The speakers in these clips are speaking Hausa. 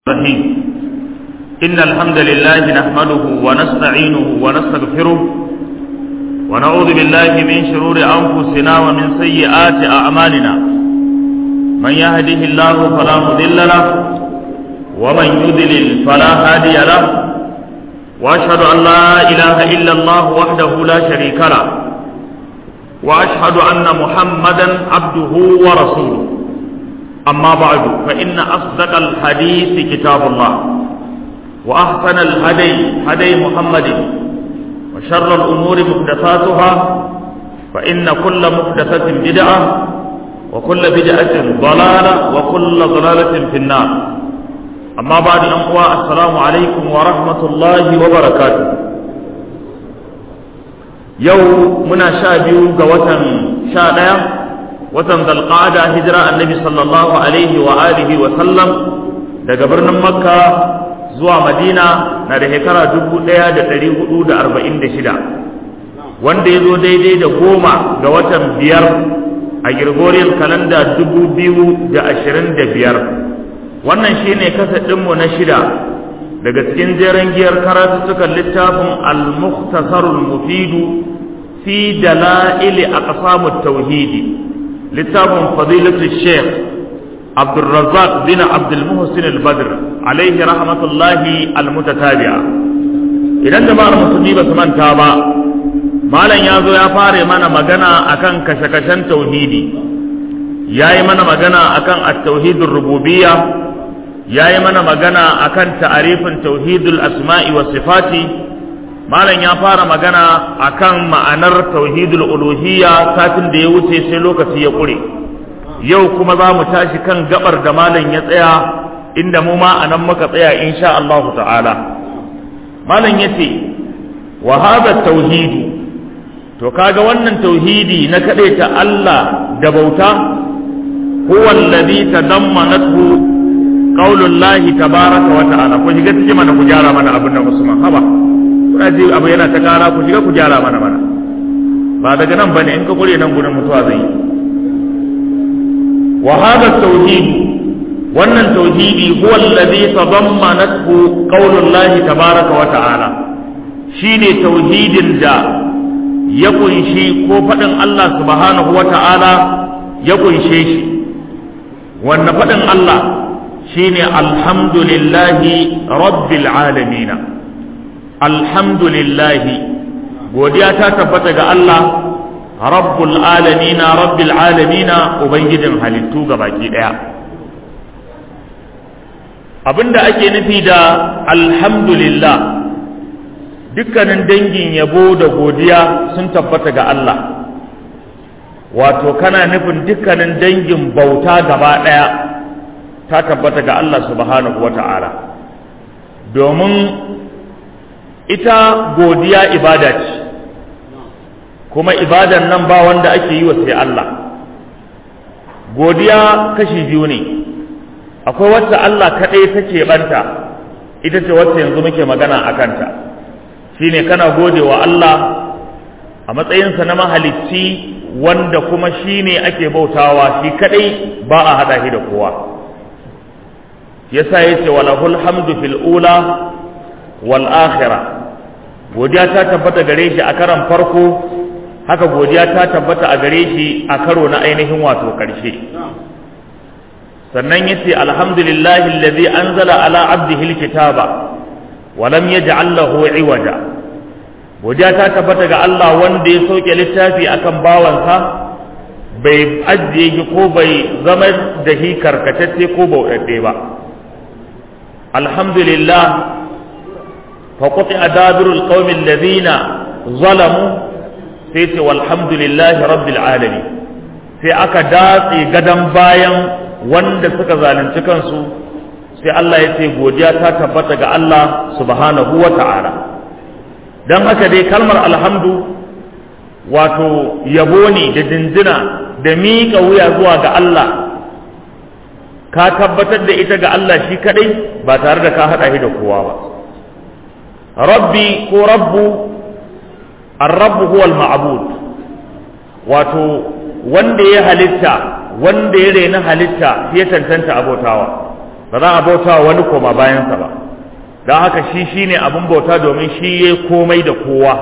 الرحيم إن الحمد لله نحمده ونستعينه ونستغفره ونعوذ بالله من شرور أنفسنا ومن سيئات أعمالنا من يهده الله فلا مضل له ومن يضلل فلا هادي له وأشهد أن لا إله إلا الله وحده لا شريك له وأشهد أن محمدا عبده ورسوله أما بعد فإن أصدق الحديث كتاب الله وأحسن الهدي هدي محمد وشر الأمور محدثاتها فإن كل محدثة بدعة وكل بدعة ضلالة وكل ضلالة في النار أما بعد أنقوى السلام عليكم ورحمة الله وبركاته يوم منا شابيو قوة شادية watan zalqa'ada hijira annabi sallallahu alaihi wa alihi wa sallam daga birnin makka zuwa madina na da shekara 1446 wanda ya zo daidai da goma ga watan biyar a gregorian kalanda 2025 wannan shine kasadinmu na shida daga cikin jeren giyar karatuttukan littafin al-mukhtasarul mufidu fi dala'ili aqsamut tauhidi littafin fadilatu sheikh abdulrazak bin abdulmuhsin al-badr alaihi rahmatullahi almutatabi'a idan jama'ar musulmi ba su manta ba malam ya zo ya fara mana magana akan kashe-kashen tauhidi ya yi mana magana akan at-tauhidur rububiyya ya yi mana magana akan ta'arifin tauhidul asma'i wa sifati malam ya fara magana akan ma'anar tauhidul uluhiyya satin da ya wuce sai lokaci ya kure yau kuma za mu tashi kan gabar da malam ya tsaya inda mu ma anan muka tsaya insha Allah ta'ala malam yace wa hadha tauhid to kaga wannan tauhidi na ta Allah da bauta huwa alladhi tadammanathu qaulullahi tabaaraka wa ta'ala ku shiga cikin mana ku gyara mana abin da Usman haba kuna ji abu yana ta kara ku shiga ku gyara mana mana ba daga nan bane in ka kure nan gurin mutuwa zai wa hada tauhid wannan tauhidi huwa alladhi tadammanathu qaulullahi tabaaraka wa ta'ala shine tauhidin da ya kunshi ko fadin Allah subhanahu wa ta'ala ya kunshe shi wannan fadin Allah shine alhamdulillahi rabbil alamin alhamdulillahi godiya ta tabbata ga Allah rabbul alamina rabbil alamina ubangijin halittu ga baki daya abinda ake nufi da alhamdulillah dukkanin dangin yabo da godiya sun tabbata ga Allah wato kana nufin dukkanin dangin bauta gaba daya ta tabbata ga Allah subhanahu wata'ala domin ita godiya ibada ce kuma ibadan nan ba wanda ake yi wa sai Allah godiya kashi biyu ne akwai wacce Allah kaɗai take banta ita ce wacce yanzu muke magana a kanta shine kana gode wa Allah a matsayinsa na mahalicci wanda kuma shine ake bautawa shi kaɗai ba a haɗa shi da kowa yasa yace walahul hamdu fil ula wal akhirah godiya ta tabbata gare shi a karan farko haka godiya ta tabbata a gare shi a karo na ainihin wato karshe sannan yace alhamdulillahi allazi anzala ala abdihi alkitaba wa lam yaj'al lahu iwaja godiya ta tabbata ga Allah wanda ya sauke littafi akan bawansa bai ajiye shi ko bai zama da shi karkatacce ko bauɗaɗɗe ba alhamdulillah فقطع دابر القوم الذين ظلموا سيت والحمد لله رب العالمين sai aka datse gadon bayan wanda suka zalunci kansu sai Allah ya ce godiya ta tabbata ga Allah subhanahu wa ta'ala don haka dai kalmar alhamdu wato yabo ne da dinjina da miƙa wuya zuwa ga Allah ka tabbatar da ita ga Allah shi kadai ba tare da ka haɗa shi da kowa ba rabbi ko rabbu ar-rabbu huwa al-ma'bud wato wanda ya halitta wanda ya rena halitta ya tantanta abotawa ba za a bauta wa wani koma bayansa ba don haka shi shine abin bauta domin shi ya komai da kowa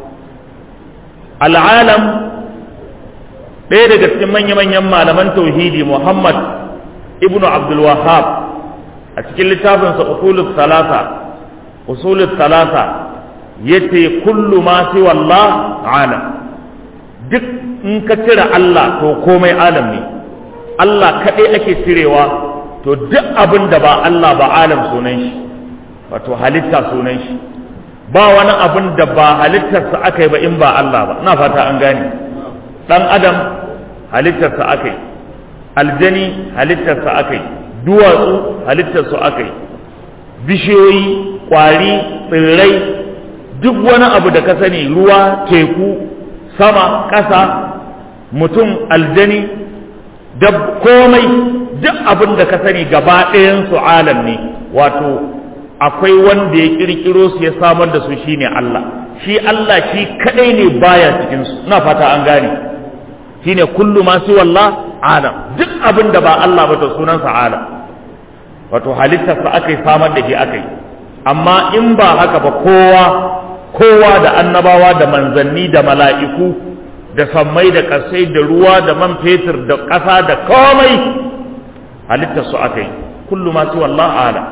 al'alam ɗaya daga cikin manya-manyan malaman tauhidi muhammad ibnu abdul wahab a cikin littafinsa usulul salasa usulul salasa yace kullu ma siwa Allah alam duk in ka cire Allah to komai alam ne Allah kaɗai ake cirewa to duk abin da ba Allah ba alam sunan shi wato halitta sunan shi ba wani abin da ba halittarsa aka yi ba in ba Allah ba ina fata an gane dan adam halittarsa aka yi aljani halittarsa aka yi duwatsu halittarsu aka yi bishiyoyi kwari tsirrai duk wani abu da ka sani ruwa teku sama ƙasa mutum aljani da komai duk abin da ka sani gaba ɗayansu alam ne wato akwai wanda ya kirkiro su ya samar da su shine Allah shi Allah shi kadai ne baya cikin su ina fata an gane shine kullu ma su wallah alam duk abin da ba Allah ba to sunansa alam wato halittarsa aka yi samar da shi aka yi amma in ba haka ba kowa kowa da annabawa da manzanni da mala'iku da sammai da ƙasai da ruwa da man fetur da ƙasa da komai halittarsu aka yi kullu ma su wallah alam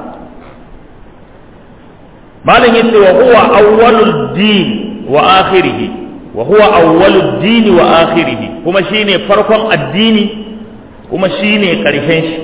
malam yace wa huwa awwalud din wa akhirih wa huwa awwalud din wa akhirih kuma shine farkon addini kuma shine karshen shi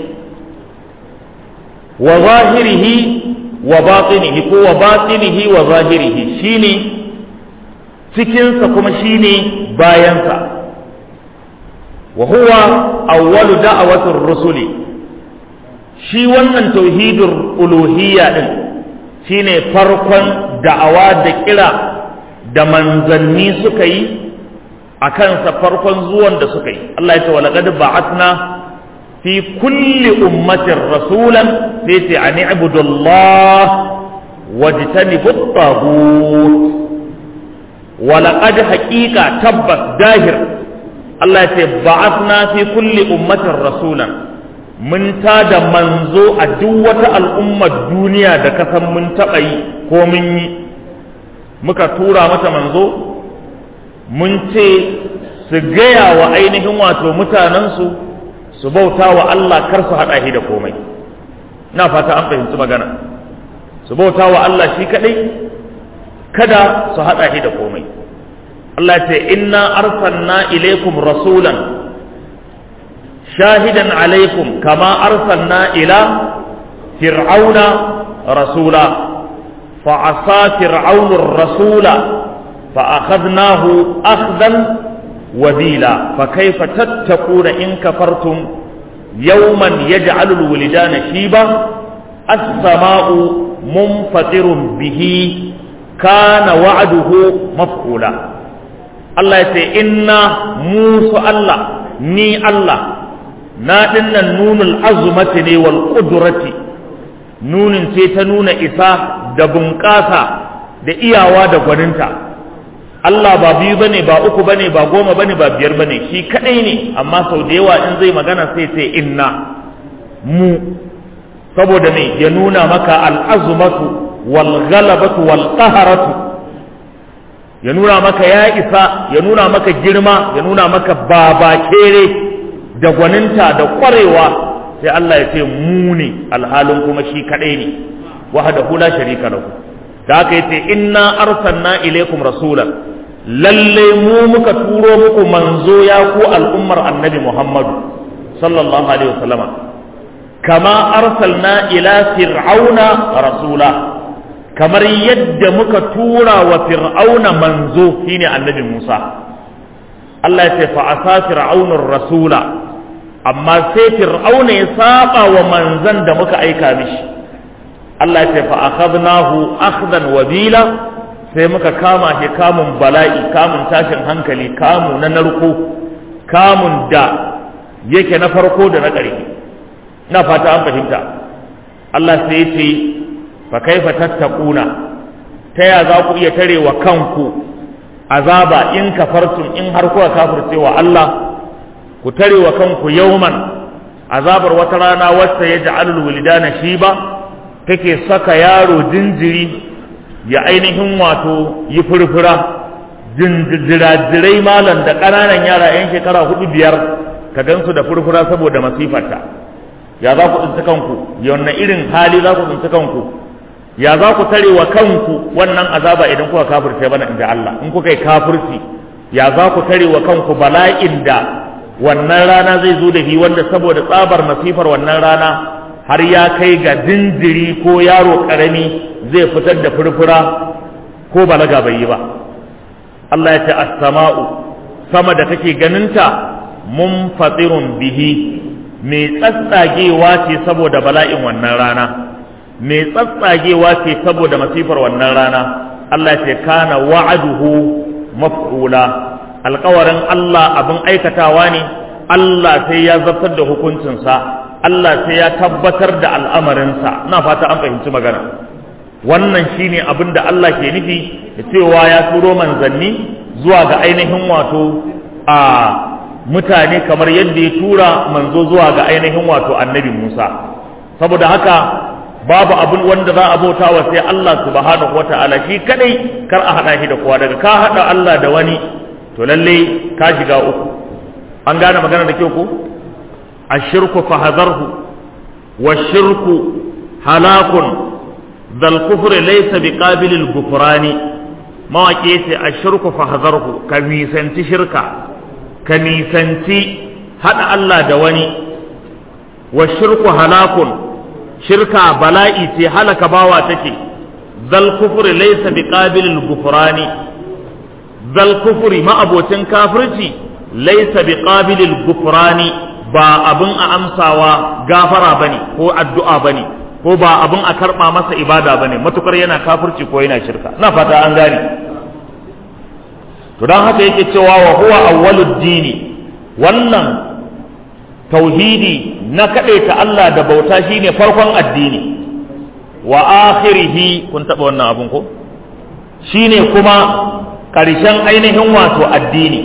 wa zahirihi wa batinihi ko wa batinihi wa zahirihi shine cikinsa kuma shine bayansa wa huwa awwalu da'awatir rusuli shi wannan tauhidur uluhiyya din shine farkon da'awa da kira da manzanni suka yi a kansa farkon zuwan da suka yi Allah ya ce wa laqad ba'atna fi kulli ummatin rasulan sai ce an ibudu Allah wajtanibu at-taghut wa laqad haqiqa tabbas dahir Allah ya ce ba'atna fi kulli ummatin rasulan mun da manzo a duk wata al'ummar duniya da kasan mun taɓa yi ko mun yi muka tura mata manzo mun ce su gaya wa ainihin wato mutanensu su bauta wa Allah kar su haɗa shi da komai na fata an fahimci magana su bauta wa Allah shi kaɗai kada su haɗa shi da komai Allah ce inna arsalna ilaikum rasulan شاهدا عليكم كما أرسلنا إلى فرعون رسولا فعصى فرعون الرسول فأخذناه أخذا وبيلا فكيف تتقون إن كفرتم يوما يجعل الولدان شيبا السماء منفطر به كان وعده مفعولا الله يقول إنا موسى الله ني الله na dinnan nunul azumati ne wal qudrati nunin ce ta nuna isa da bunƙasa da iyawa da gwaninta Allah ba biyu bane ba uku bane ba goma bane ba biyar bane shi kadai ne amma sau da yawa in zai magana sai sai inna mu saboda ne ya nuna maka al'azumatu wal ghalabatu wal qaharatu ya nuna maka ya isa ya nuna maka girma ya nuna maka babakere da gwaninta da kwarewa sai Allah ya ce mu ne alhalin kuma shi kadai ne wahdahu la sharika lahu da haka yace inna arsalna ilaikum rasulan lalle mu muka turo muku manzo ya ku al'ummar annabi Muhammadu sallallahu alaihi wasallama kama arsalna ila fir'auna rasula kamar yadda muka tura wa fir'auna manzo shine annabi Musa Allah ya ce fa asa fir'aunur rasula amma sai fir'auna ya saba wa manzan da muka aika mishi Allah ya ce fa akhadnahu akhdan wabila sai muka kama shi kamun bala'i kamun tashin hankali kamu na narko kamun da yake na farko da na ƙarshe na fata an fahimta Allah sai ya ce fa kaifa tattaquna ta ya za ku iya tare wa kanku azaba in kafartum in har kuka kafirce wa Allah ku tare wa kanku yauman azabar wata rana wacce ya ja'alul wulidana shiba take saka yaro jinjiri ya ainihin wato yi furfura jinjirajirai malam da ƙananan yara 'yan shekara hudu biyar ka gansu da furfura saboda masifarta ya za ku tsinci kanku yawanne irin hali za ku tsinci kanku ya za ku tare wa kanku wannan azaba idan kuka kafirce bana inda Allah in kuka yi kafirci ya za ku tare wa kanku bala'in da wannan rana zai zo da shi wanda saboda tsabar masifar wannan rana har ya kai ga jinjiri ko yaro karami zai fitar da furfura ko balaga bai yi ba Allah ya ce as-sama'u sama da kake ganinta munfatirun bihi mai tsatsagewa ce saboda bala'in wannan rana mai tsatsagewa ce saboda masifar wannan rana Allah ya ce kana wa'aduhu maf'ula alƙawarin Allah abin aikatawa ne Allah sai ya zartar da hukuncinsa Allah sai ya tabbatar da al'amarinsa na fata an fahimci magana wannan shine abin da Allah ke nufi da cewa ya turo manzanni zuwa ga ainihin wato a mutane kamar yadda ya tura manzo zuwa ga ainihin wato annabi Musa saboda haka babu abin wanda za a bauta wa sai Allah subhanahu wata'ala shi kadai kar a hada shi da kowa daga ka hada Allah da wani to lalle ka shiga uku an gane magana da kyau ko ashirku fahadharhu washirku halakun dal kufr laysa biqabilil gufrani mawaki yace ashirku fahadharhu ka nisanci shirka ka nisanci haɗa Allah da wani wa shirku halakun shirka bala'i ce halaka bawa take zal kufuri laysa biqabilil gufrani zal kufuri ma'abocin kafirci laysa biqabilil gufrani ba abin a amsawa gafara bane ko addu'a bane ko ba abin a karba masa ibada bane matukar yana kafirci ko yana shirka na fata an gane to don haka yake cewa wa huwa awwalud dini wannan tauhidi na kaɗaita Allah da bauta shine farkon addini wa akhirihi kun taɓa wannan abun ko shine kuma ƙarshen ainihin wato addini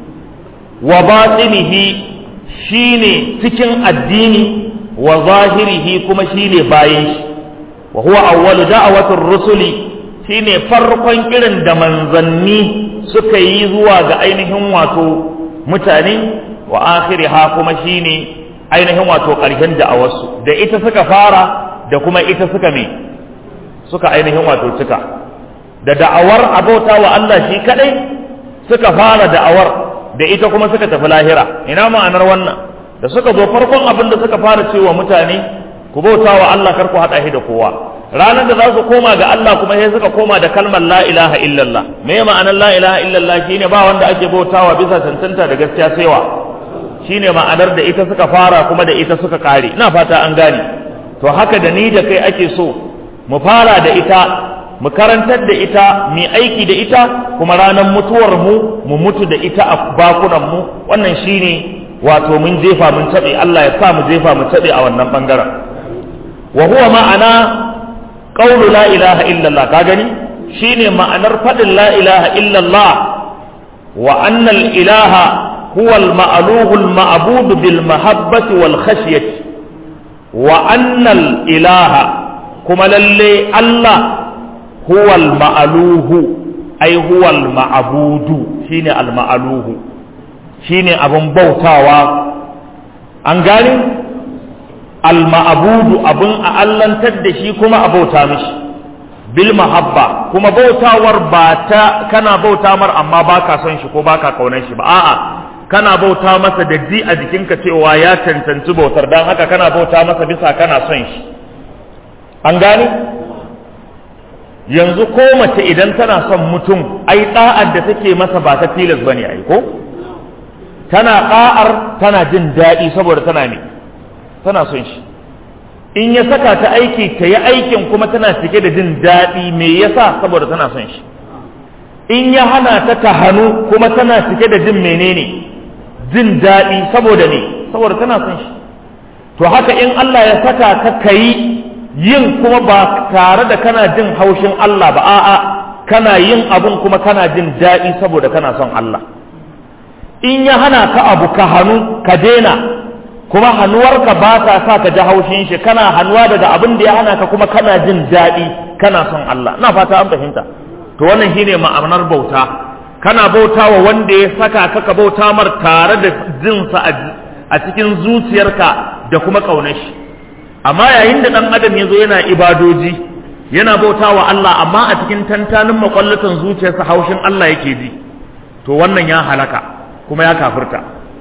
wa batinihi shine cikin addini wa zahirihi kuma shine bayan shi wa huwa awwalu da'awatir rusuli shine farkon kiran da manzanni suka yi zuwa ga ainihin wato mutane wa akhiriha kuma shine ainihin wato ƙarshen da'awarsu da ita suka fara da kuma ita suka me suka ainihin wato cika da da'awar abota wa Allah shi kadai suka fara da'awar da ita kuma suka tafi lahira ina ma'anar wannan da suka zo farkon abin da suka fara cewa mutane ku bauta wa Allah kar ku haɗa shi da kowa ranar da za su koma ga Allah kuma sai suka koma da kalmar la ilaha illallah me ma'anar la ilaha illallah shine ba wanda ake bautawa bisa tantanta da gaskiya saiwa shine ma'anar da ita suka fara kuma da ita suka kare ina fata an gane to haka da ni da kai ake so mu fara da ita mu karantar da ita mu aiki da ita kuma ranar mutuwar mu mu mutu da ita a bakunan mu wannan shine wato mun jefa mun tabe Allah ya sa mu jefa mu tabe a wannan bangaren wa huwa ma'ana qawlu la ilaha illallah ka gani shine ma'anar fadin la ilaha illallah wa anna al ilaha huwa al ma'luhu al ma'bud bil mahabbati wal khashyati wa anna al ilaha kuma lalle Allah huwa al ma'luhu ai huwa al ma'budu shine al ma'luhu shine abun bautawa an gane al-ma'abudu abin a allantar da shi kuma a bauta mishi bil mahabba kuma bautawar ba ta kana bauta mar amma baka son shi ko baka kaunar shi ba a'a kana bauta masa da ji a jikinka cewa ya cancanci bautar dan haka kana bauta masa bisa kana son shi an gane yanzu ko mace idan tana son mutum ai da'ar da take masa ba ta tilas bane ai ko tana da'ar tana jin daɗi saboda tana ne tana son shi in ya saka ta aiki ta yi aikin kuma tana cike da jin daɗi me yasa saboda tana son shi in ya hana ta ta hannu kuma tana cike da jin menene jin daɗi saboda ne saboda tana son shi to haka in Allah ya saka ka kayi yin kuma ba tare da kana jin haushin Allah ba a'a kana yin abun kuma kana jin daɗi saboda kana son Allah in ya hana ka abu ka hannu ka daina kuma hannuwarka ba ta sa ka ji haushin shi kana hannuwa daga abin da ya hana ka kuma kana jin daɗi kana son Allah na fata an fahimta to wannan shine ma'anar bauta kana bauta wa wanda ya saka ka ka bauta mar tare da jinsa a cikin zuciyarka da kuma ƙaunar shi amma yayin da ɗan adam ya zo yana ibadoji yana bauta wa Allah amma a cikin tantanin makwallatan zuciyarsa haushin Allah yake ji to wannan ya halaka kuma ya kafirta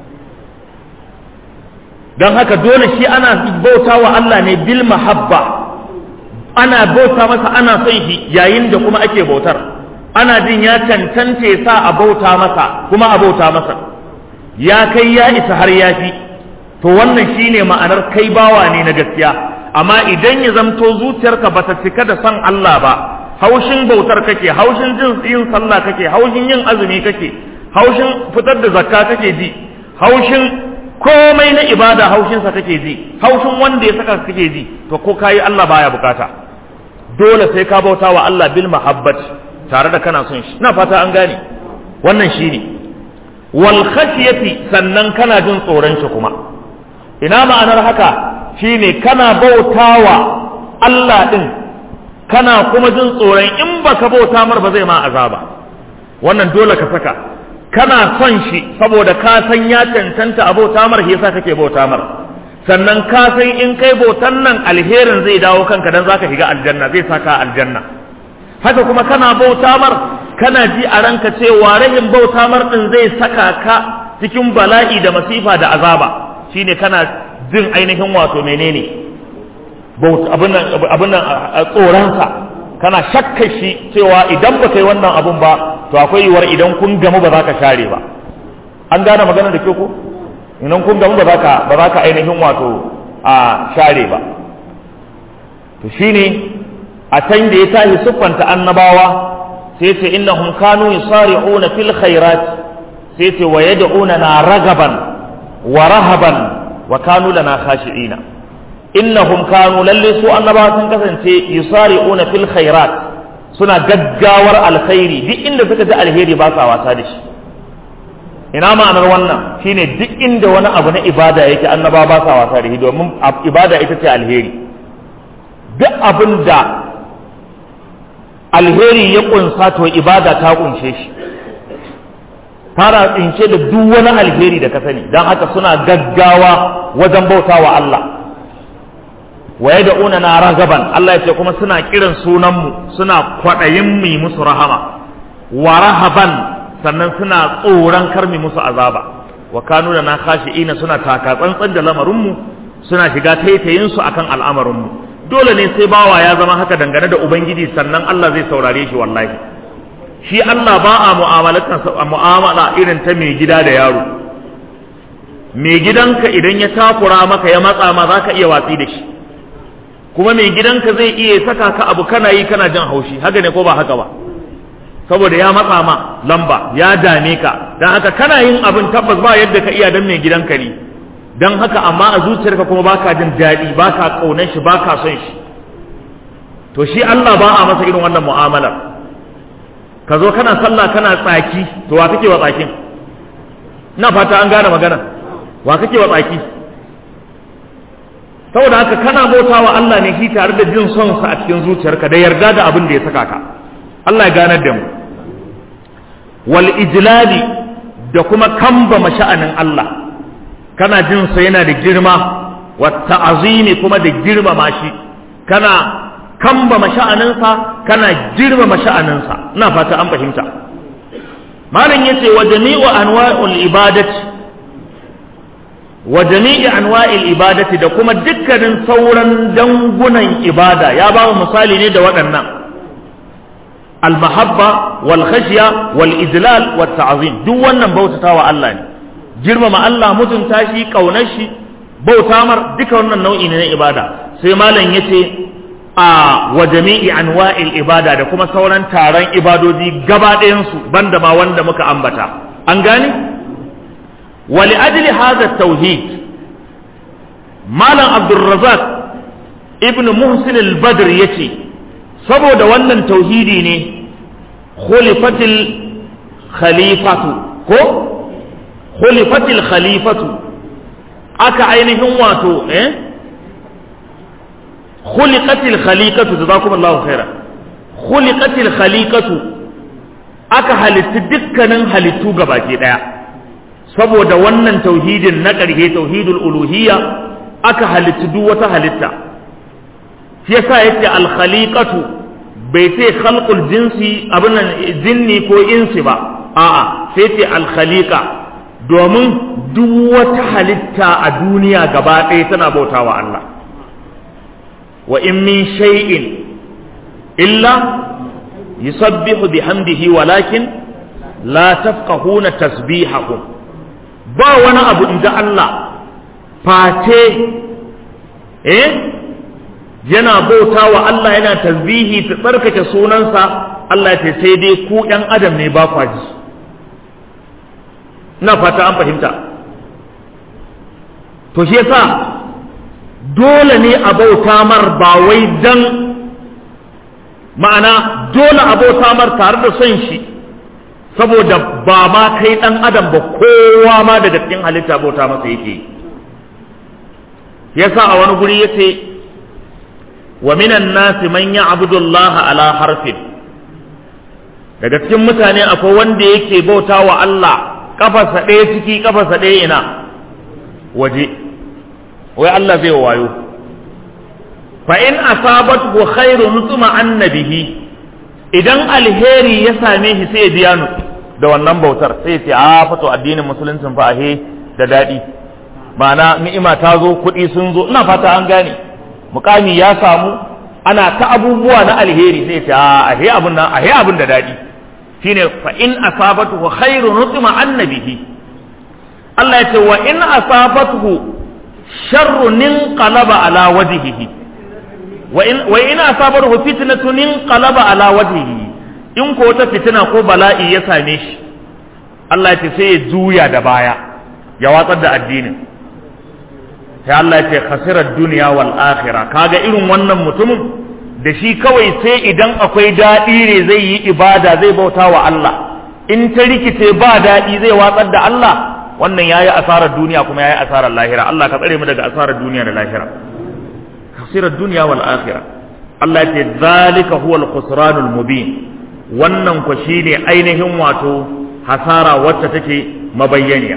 don haka dole shi ana bauta wa Allah ne bil mahabba ana bauta masa ana son shi yayin da kuma ake bautar ana jin ya cancance sa a bauta masa kuma a bauta masa ya kai ya isa har ya fi to wannan shine ma'anar kai bawa ne na gaskiya amma idan ya zamto zuciyarka ba ta cika da son Allah ba haushin bautar kake haushin jin yin sallah kake haushin yin azumi kake haushin fitar da zakka kake ji haushin komai na ibada haushinsa kake ji haushin wanda ya saka kake ji to ko kayi Allah baya bukata dole sai ka bauta wa Allah bil mahabbat tare da kana son shi ina fata an gane wannan shine wal khashyati sannan kana jin tsoron shi kuma ina ma'anar haka shine kana bautawa Allah din kana kuma jin tsoron in baka bauta mar ba zai ma azaba wannan dole ka saka kana son shi saboda ka san ya cancanta a bauta mar yasa kake bauta mar sannan ka san in kai bautan nan alherin zai dawo kanka dan zaka shiga aljanna zai saka aljanna haka kuma kana bauta mar kana ji a ranka cewa rahin bauta mar din zai saka ka cikin bala'i da masifa da azaba shine kana jin ainihin wato menene abin nan tsoronsa kana shakka shi cewa idan ba kai wannan abun ba to akwai yiwuwar idan kun gamu ba za ka share ba an gane magana da ke ko idan kun gamu ba za ka ba za ka ainihin wato a share ba to shine a can da ya tashi siffanta annabawa sai ce innahum kanu yusari'una fil khairat sai ce wa yad'una na ragaban wa rahaban wa kanu lana khashi'ina innahum kanu lalle su annabawa sun kasance yusari'una fil khairat suna gaggawar alkhairi duk inda suka ji alheri ba sa wasa da shi ina ma'anar wannan shine duk inda wani abu na ibada yake annabawa ba sa wasa da shi domin ibada ita ce alheri duk abin da alheri ya kunsa to ibada ta kunshe shi fara tsince da duk wani alheri da ka sani don haka suna gaggawa wajen bauta wa Allah wa yad'una na ragaban Allah ya ce kuma suna kiran sunanmu suna kwaɗayin mu musu rahama wa rahaban sannan suna tsoron karmi musu azaba wa kanu da na ina suna taka tsantsan da lamarinmu suna shiga taitayin su akan al'amarinmu dole ne sai bawa ya zama haka dangane da ubangiji sannan Allah zai saurare shi wallahi shi Allah ba a mu'amala irin ta mai gida da yaro mai gidanka idan ya takura maka ya matsa ma za ka iya watsi da shi kuma mai gidanka zai iya saka ka abu kana yi kana jin haushi haka ne ko ba haka ba saboda ya matsa ma lamba ya dame ka dan haka kana yin abin tabbas ba yadda ka iya dan mai gidanka ne dan haka amma a zuciyarka kuma baka jin daɗi baka kaunar shi baka son shi to shi Allah ba a masa irin wannan mu'amalar ka zo kana sallah kana tsaki to wa kake wa tsakin ina fata an gane magana wa kake wa tsaki saboda haka kana bauta wa Allah ne shi tare da jin son sa a cikin zuciyarka da yarda da abin da ya saka ka Allah ya ganar da mu wal ijlali da kuma kamba masha'anin Allah kana jin sa yana da girma wa ta'azimi kuma da girmama shi kana kamba masha'aninsa kana girmama sha'aninsa ina fata an fahimta malam yace wa jami'u anwa'ul ibadati wa jami'i anwa'il ibadati da kuma dukkanin sauran dangunan ibada ya ba mu misali ne da waɗannan al-mahabba wal khashya wal idlal wat ta'zim duk wannan bautatawa Allah ne girmama Allah mutunta shi kaunar shi bauta mar duka wannan nau'i ne na ibada sai malam yace a wa jami'i anwa'il ibada da kuma sauran taron ibadoji gaba ɗayan su banda ma wanda muka ambata an gane ولأجل هذا التوحيد مالا عبد الرزاق ابن محسن البدر يتي سبو da wannan tauhidi ne khulifatil khalifatu ko khulifatil khalifatu aka ainihin wato eh khuliqatil khaliqatu jazakumullahu khairan khuliqatil khaliqatu aka halitti dukkanin halittu gabaki daya saboda wannan tauhidin na ƙarshe tauhidul uluhiyya aka halitti duk wata halitta shi yasa yace al khaliqatu bai ce khalqul jinsi abin nan jinni ko insi ba a'a sai ce al khaliqa domin duk wata halitta a duniya gaba ɗaya tana bautawa Allah wa in min shay'in illa yusabbihu bihamdihi walakin la tafqahuna tasbihahum ba wani abu inda Allah face eh yana bauta wa Allah yana tasbihi ta tsarkake sunansa Allah ce sai dai ku ɗan adam ne ba kwaji ina fata an fahimta to shi yasa dole ne a bauta mar ba wai dan ma'ana dole a bauta mar tare da son shi saboda ba ma kai ɗan adam ba kowa ma daga cikin halitta bauta masa yake yasa a wani guri yace wa minan nasi man ya'budu Allah ala harfin daga cikin mutane akwai wanda yake bauta wa Allah kafarsa ɗaya ciki kafarsa ɗaya ina waje wai Allah zai wayo fa in asabathu khairun tuma annabihi idan alheri ya same shi sai ya biya nu da wannan bautar sai ya ce a fato addinin musuluncin fa ahe da daɗi ma'ana ni'ima ta zo kuɗi sun zo ina fata an gane mukami ya samu ana ta abubuwa na alheri sai ya ce a ahe abun nan ahe abun da daɗi shine fa in asabatu khairun nutma annabihi Allah ya ce wa in asabatu sharrun qalaba ala wajhihi wa in wa in asabatu fitnatun qalaba ala wajhihi in ko wata fitina ko bala'i ya same shi Allah ya ce sai ya juya da baya ya watsar da addinin sai Allah ya ce khasirar duniya wal akhirah kaga irin wannan mutumin da shi kawai sai idan akwai daɗi ne zai yi ibada zai bauta wa Allah in ta rikice ba daɗi zai watsar da Allah wannan yayi asarar duniya kuma yayi asarar lahira Allah ka tsare mu daga asarar duniya da lahira khasirar duniya wal akhirah Allah ya ce zalika huwa al khusranul mubin wannan ku shine ainihin wato hasara wacce take mabayyaniya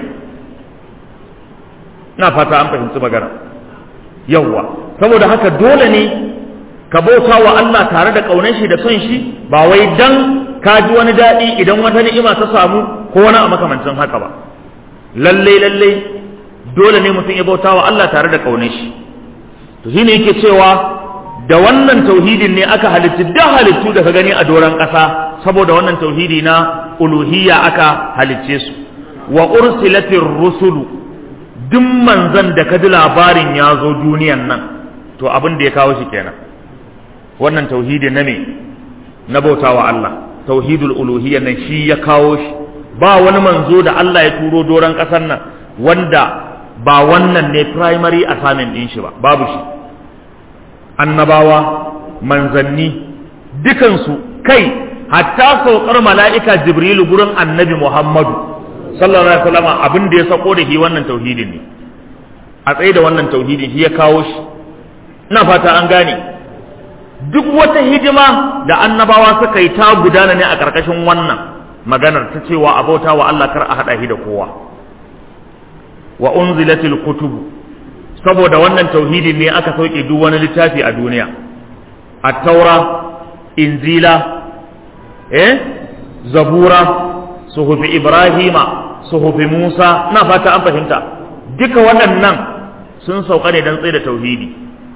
ina fata an fahimci magana yawwa saboda haka dole ne ka bauta wa Allah tare da ƙaunar shi da son shi ba wai dan ka ji wani daɗi idan wata ni'ima ta samu ko wani a makamancin haka ba lalle lalle dole ne mutum ya bauta wa Allah tare da ƙaunar shi to shine yake cewa da wannan tauhidin ne aka halitta da halittu da ka gani a doron ƙasa saboda wannan tauhidi na uluhiyya aka halicce su wa ursilatir rusulu duk manzan da ka ji labarin ya zo duniyan nan to abin da ya kawo shi kenan wannan tauhidi na me na bautawa Allah tauhidul uluhiyya nan shi ya kawo shi ba wani manzo da Allah ya turo doron ƙasar nan wanda ba wannan ne primary assignment din shi ba babu shi annabawa manzanni dukansu kai hatta saukar mala'ika jibrilu gurin annabi muhammadu sallallahu alaihi wasallam abin da ya sako da shi wannan tauhidin ne a tsaye da wannan tauhidin shi ya kawo shi ina fata an gane duk wata hidima da annabawa suka yi ta gudana ne a ƙarƙashin wannan maganar ta cewa abauta wa Allah kar a haɗa shi da kowa wa unzilatil kutubu saboda wannan tauhidin ne aka sauke duk wani littafi a duniya at-taura inzila eh zabura suhufi ibrahima suhufi musa na fata an fahimta duka waɗannan sun sauka ne don tsaye da tauhidi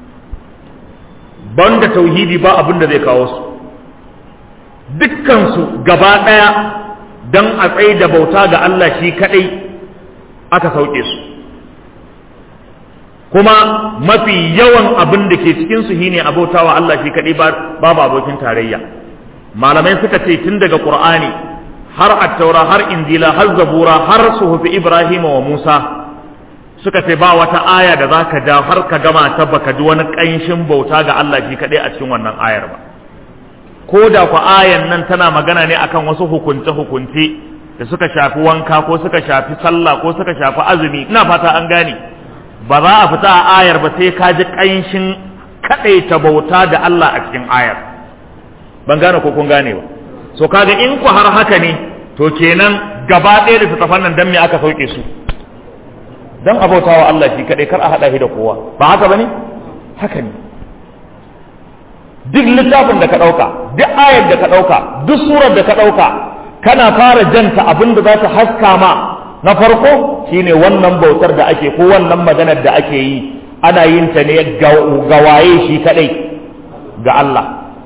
banda tauhidi ba abin da zai kawo su dukkansu gaba ɗaya don a tsaye da bauta ga Allah shi kaɗai aka sauke su kuma mafi yawan abin da ke cikinsu shi ne abauta wa Allah shi kaɗai babu abokin tarayya malamai suka ce tun daga ƙur'ani har attaura har injila har zabura har suhufi ibrahim wa musa suka ce ba wata aya da za ka ja har ka gama ta baka ji wani ƙanshin bauta ga Allah shi kaɗai a cikin wannan ayar ba ko da ku ayan nan tana magana ne akan wasu hukunce hukunce da suka shafi wanka ko suka shafi sallah ko suka shafi azumi ina fata an gane ba za a fita a ayar ba sai ka ji ƙanshin kaɗaita bauta da Allah a cikin ayar ban gane ko kun gane ba so kaga in ku har haka ne to kenan gaba ɗaya da littattafan nan dan me aka sauke su dan abautawa Allah shi kaɗai kar a haɗa shi da kowa ba haka bane haka ne duk littafin da ka ɗauka duk ayar da ka ɗauka duk surar da ka ɗauka kana fara janta abin da za ta haska ma na farko shine wannan bautar da ake ko wannan maganar da ake yi ana yin ta ne ga waye shi kadai ga Allah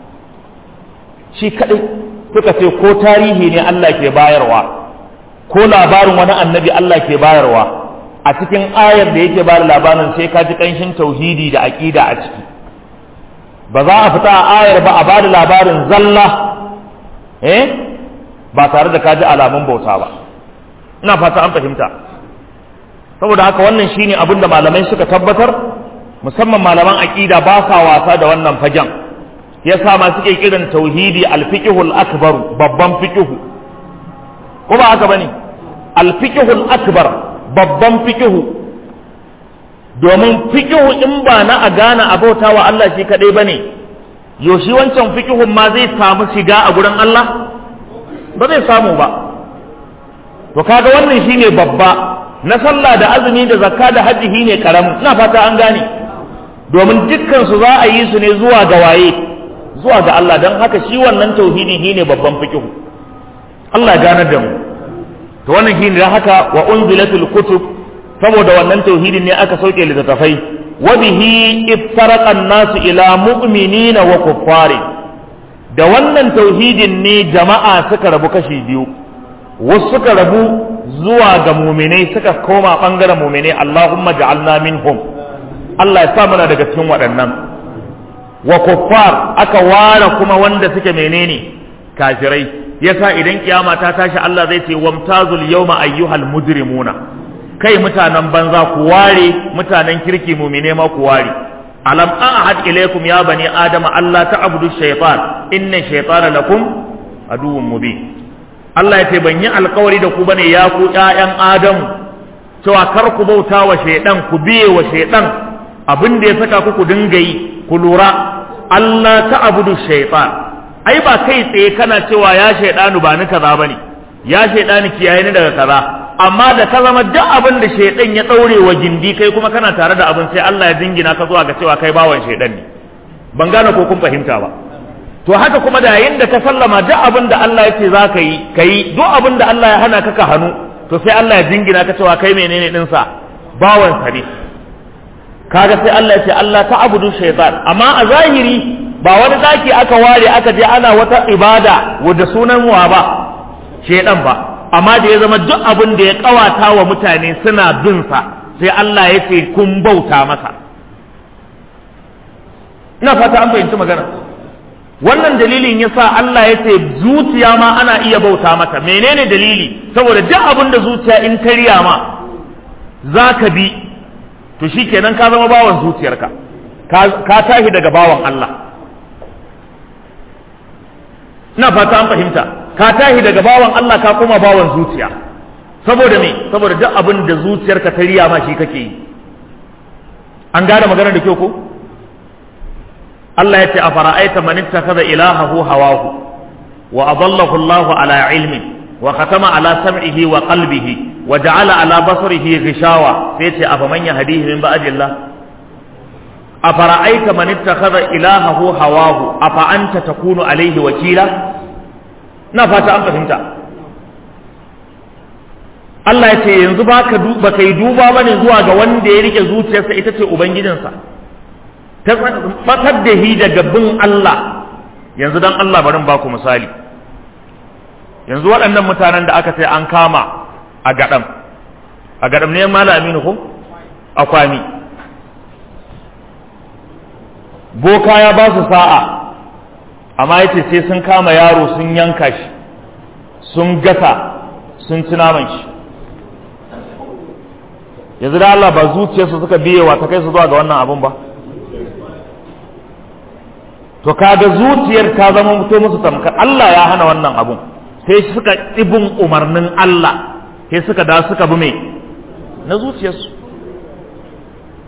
shi kadai suka ce ko tarihi ne Allah ke bayarwa ko labarin wani annabi Allah ke bayarwa a cikin ayar da yake bada labarin sai ka ji kanshin tauhidi da aqida a ciki ba za a fita a ayar ba a bada labarin zalla eh ba tare da ka ji alamun bauta ba ina fata an fahimta saboda haka wannan shine abin da malamai suka tabbatar musamman malaman aqida ba sa wasa da wannan fagen yasa ma suke kiran tauhidi al-fiqhul akbar babban fiqhu ko ba haka bane al-fiqhul akbar babban fiqhu domin fiqhu in ba na a gane abautawa Allah shi kadai bane yoshi wancan fiqhun ma zai samu shiga a gurin Allah ba zai samu ba to kaga wannan shine babba na sallah da azumi da zakka da hajji shine karamin ina fata an gane domin dukkan su za a yi su ne zuwa ga waye zuwa ga Allah dan haka shi wannan tauhidi shine babban fiqh Allah ganar da mu to wannan shine dan haka wa unzilatul kutub saboda wannan tauhidin ne aka sauke littattafai wa bihi iftaraqa an-nasu ila mu'minina wa kuffari da wannan tauhidin ne jama'a suka rabu kashi biyu wasu suka rabu zuwa ga muminai suka koma ɓangaren muminai Allahumma ja'alna minhum Allah ya sa muna daga cikin waɗannan wa kuffar aka ware kuma wanda suke menene kafirai yasa idan kiyama ta tashi Allah zai ce wamtazul yawma ayyuhal mujrimuna kai mutanen banza ku ware mutanen kirki mumine ma ku ware alam ahad ilaykum ya bani adama Allah ta'budu shaytan inna shaytana lakum aduwwun mubin Allah ya ce ban yi alkawari da ku bane ya ku ƴaƴan Adamu cewa kar ku bauta wa shaidan ku biye wa shaidan abin da ya saka ku ku dinga yi ku lura Allah ta abudu shaitan ai ba kai tsaye kana cewa ya shaidanu ba ni kaza bane ya shaidani kiyaye ni daga kaza amma da ka zama duk abin da shaidan ya daure wa gindi kai kuma kana tare da abin sai Allah ya dingina ka zuwa ga cewa kai bawan shaidan ne ban gane ko kun fahimta ba to haka kuma da yayin da ka sallama duk abin da Allah ya ce za ka yi ka yi duk abin da Allah ya hana ka ka hannu to sai Allah ya jingina ka cewa kai menene ɗinsa bawan sa ne kaga sai Allah ya ce Allah ta abudu shaytan amma a zahiri ba wani daki aka ware aka je ana wata ibada wadda sunan wa ba shaytan ba amma da ya zama duk abin da ya kawata wa mutane suna bin sa sai Allah ya ce kun bauta masa ina fata an fahimci magana wannan dalilin yasa Allah ya ce zuciya ma ana iya bauta mata menene dalili saboda duk abin da zuciya in ta riya ma za ka bi to shikenan ka zama bawan zuciyarka ka tashi daga bawan Allah ina fata an fahimta ka tashi daga bawan Allah ka koma bawan zuciya saboda me saboda duk abin da zuciyarka ta riya ma shi kake yi an gane magana da kyau ko Allah ya ce a fara'aita man ittakhadha ilahahu hawahu wa adallahu Allah ala ilmi wa khatama ala sam'ihi wa qalbihi wa ja'ala ala basarihi ghishawa sai ce afa man yahdihi min ba'dillah a fara'aita man ittakhadha ilahahu hawahu afa anta takunu alayhi wakila na fata an fahimta Allah ya ce yanzu baka baka yi duba bane zuwa ga wanda ya rike zuciyarsa ita ce ubangijinsa ta fatar da hi daga bin Allah yanzu dan Allah barin baku misali yanzu waɗannan mutanen da aka sai an kama a gaɗam a gaɗam ne mala aminu ko a kwami boka ya ba su sa'a amma yace sai sun kama yaro sun yanka shi sun gasa sun ci naman shi yanzu da Allah ba zuciyarsu suka biyewa ta kai su zuwa ga wannan abun ba to kaga zuciyar ta zama mutu musu tamkar Allah ya hana wannan abun sai suka ibin umarnin Allah sai suka da suka bi mai na zuciyarsu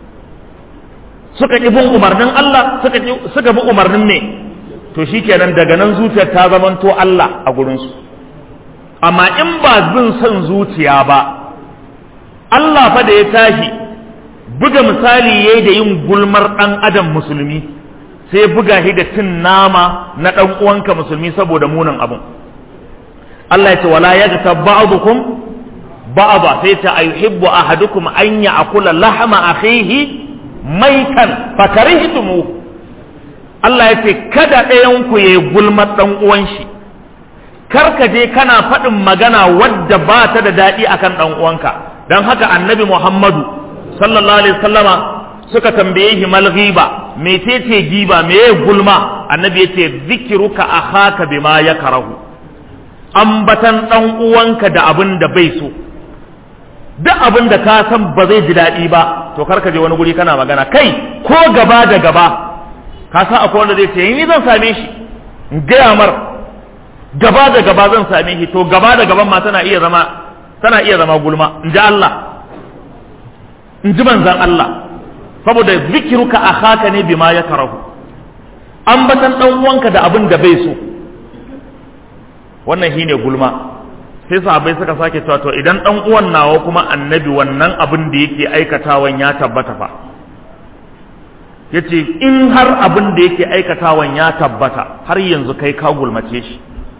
suka ƙi bin umarnin Allah suka suka bi umarnin ne to shikenan daga nan zuciyar ta zamanto Allah a gurinsu amma in ba bin son zuciya ba Allah fa da ya tashi buga misali yayi da yin gulmar dan adam musulmi sai buga shi da cin nama na dan uwanka musulmi saboda munin abun Allah ya ce wala yaghtab ba'dukum ba'da sai ta ayuhibbu ahadukum an ya'kula lahma akhihi maitan fakarihtumu Allah ya ce kada ɗayan ku yayi gulmar dan uwan shi kar ka je kana faɗin magana wadda ba ta da daɗi akan dan uwanka dan haka annabi Muhammadu sallallahu alaihi wasallama suka tambaye shi mal ghiba mecece giba meye gulma annabi yace zikruka akhaka bima yakrahu ambatan dan uwanka da abin da bai so duk abin da ka san ba zai ji daɗi ba to kar ka je wani guri kana magana kai ko gaba da gaba ka san akwai wanda zai ce ni zan same shi in gaya mar gaba da gaba zan same shi to gaba da gaban ma tana iya zama tana iya zama gulma in ji Allah in ji manzan Allah saboda zikiruka akhaka ne bima ya karahu ambatan dan uwanka da abin da bai so wannan shine gulma sai sahabbai suka sake cewa to idan dan uwan nawa kuma annabi wannan abin da yake aikatawan ya tabbata fa yace in har abin da yake aikatawan ya tabbata har yanzu kai ka gulmace shi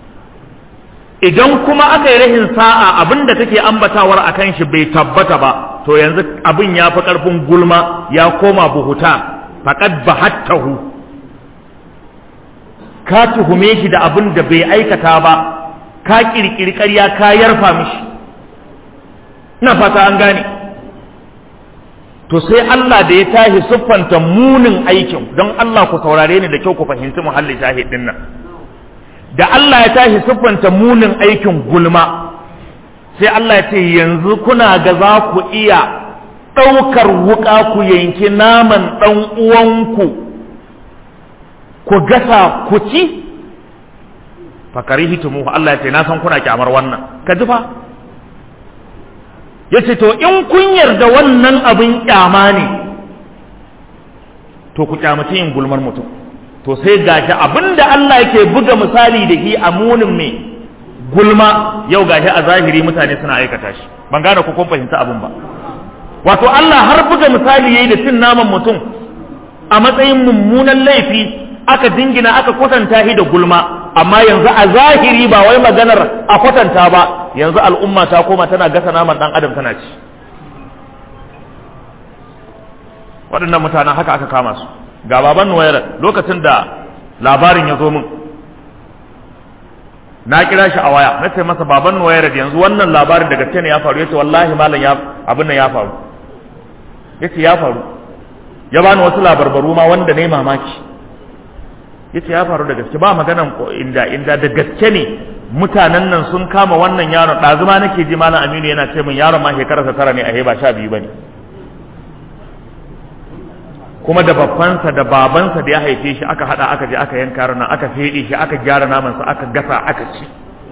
idan kuma aka yi rahin sa'a abin da kake ambatawar akan shi bai tabbata ba to yanzu abin ya fi ƙarfin gulma ya koma buhuta faƙad bahattahu ka tuhume shi da abin da bai aikata ba ka ƙirƙiri ƙarya ka yarfa mishi ina fata an gane to sai Allah da ya tashi siffanta munin aikin don Allah ku saurare ni da kyau ku fahimci muhalli shahid din nan da Allah ya tashi siffanta munin aikin gulma sai Allah ya ce yanzu kuna ga za ku iya ɗaukar wuƙa ku yanki naman ɗan uwanku ku gasa ku ci fakari hitumu Allah ya ce na san kuna kyamar wannan ka ji fa ya ce to in kun yarda wannan abin kyama ne to ku kyamaci yin gulmar mutum to sai gashi abin da Allah yake buga misali da shi a munin mai gulma yau gashi a zahiri mutane suna aikata shi ban gane ku kun fahimta abin ba wato Allah har buga misali yayi da cin naman mutum a matsayin mummunan laifi aka dingina aka kwatanta shi da gulma amma yanzu a zahiri ba wai maganar a kwatanta ba yanzu al'umma ta koma tana gasa naman dan adam tana ci waɗannan mutanen haka aka kama su ga baban nuwayar lokacin da labarin ya zo min na kira shi a waya na ce masa baban nuwayar yanzu wannan labarin da gaske ne ya faru yace wallahi malam ya abin nan ya faru yace ya faru ya bani wasu labarbaru ma wanda ne mamaki yace ya faru da gaske ba maganan inda inda da gaske ne mutanen nan sun kama wannan yaron ɗazuma nake ji malam aminu yana ce min yaron ma shekararsa tara ne a ba sha biyu bane kuma da babbansa da babansa da ya haife shi aka hada aka je aka yanka yaron nan aka fede shi aka gyara namansa aka gasa aka ci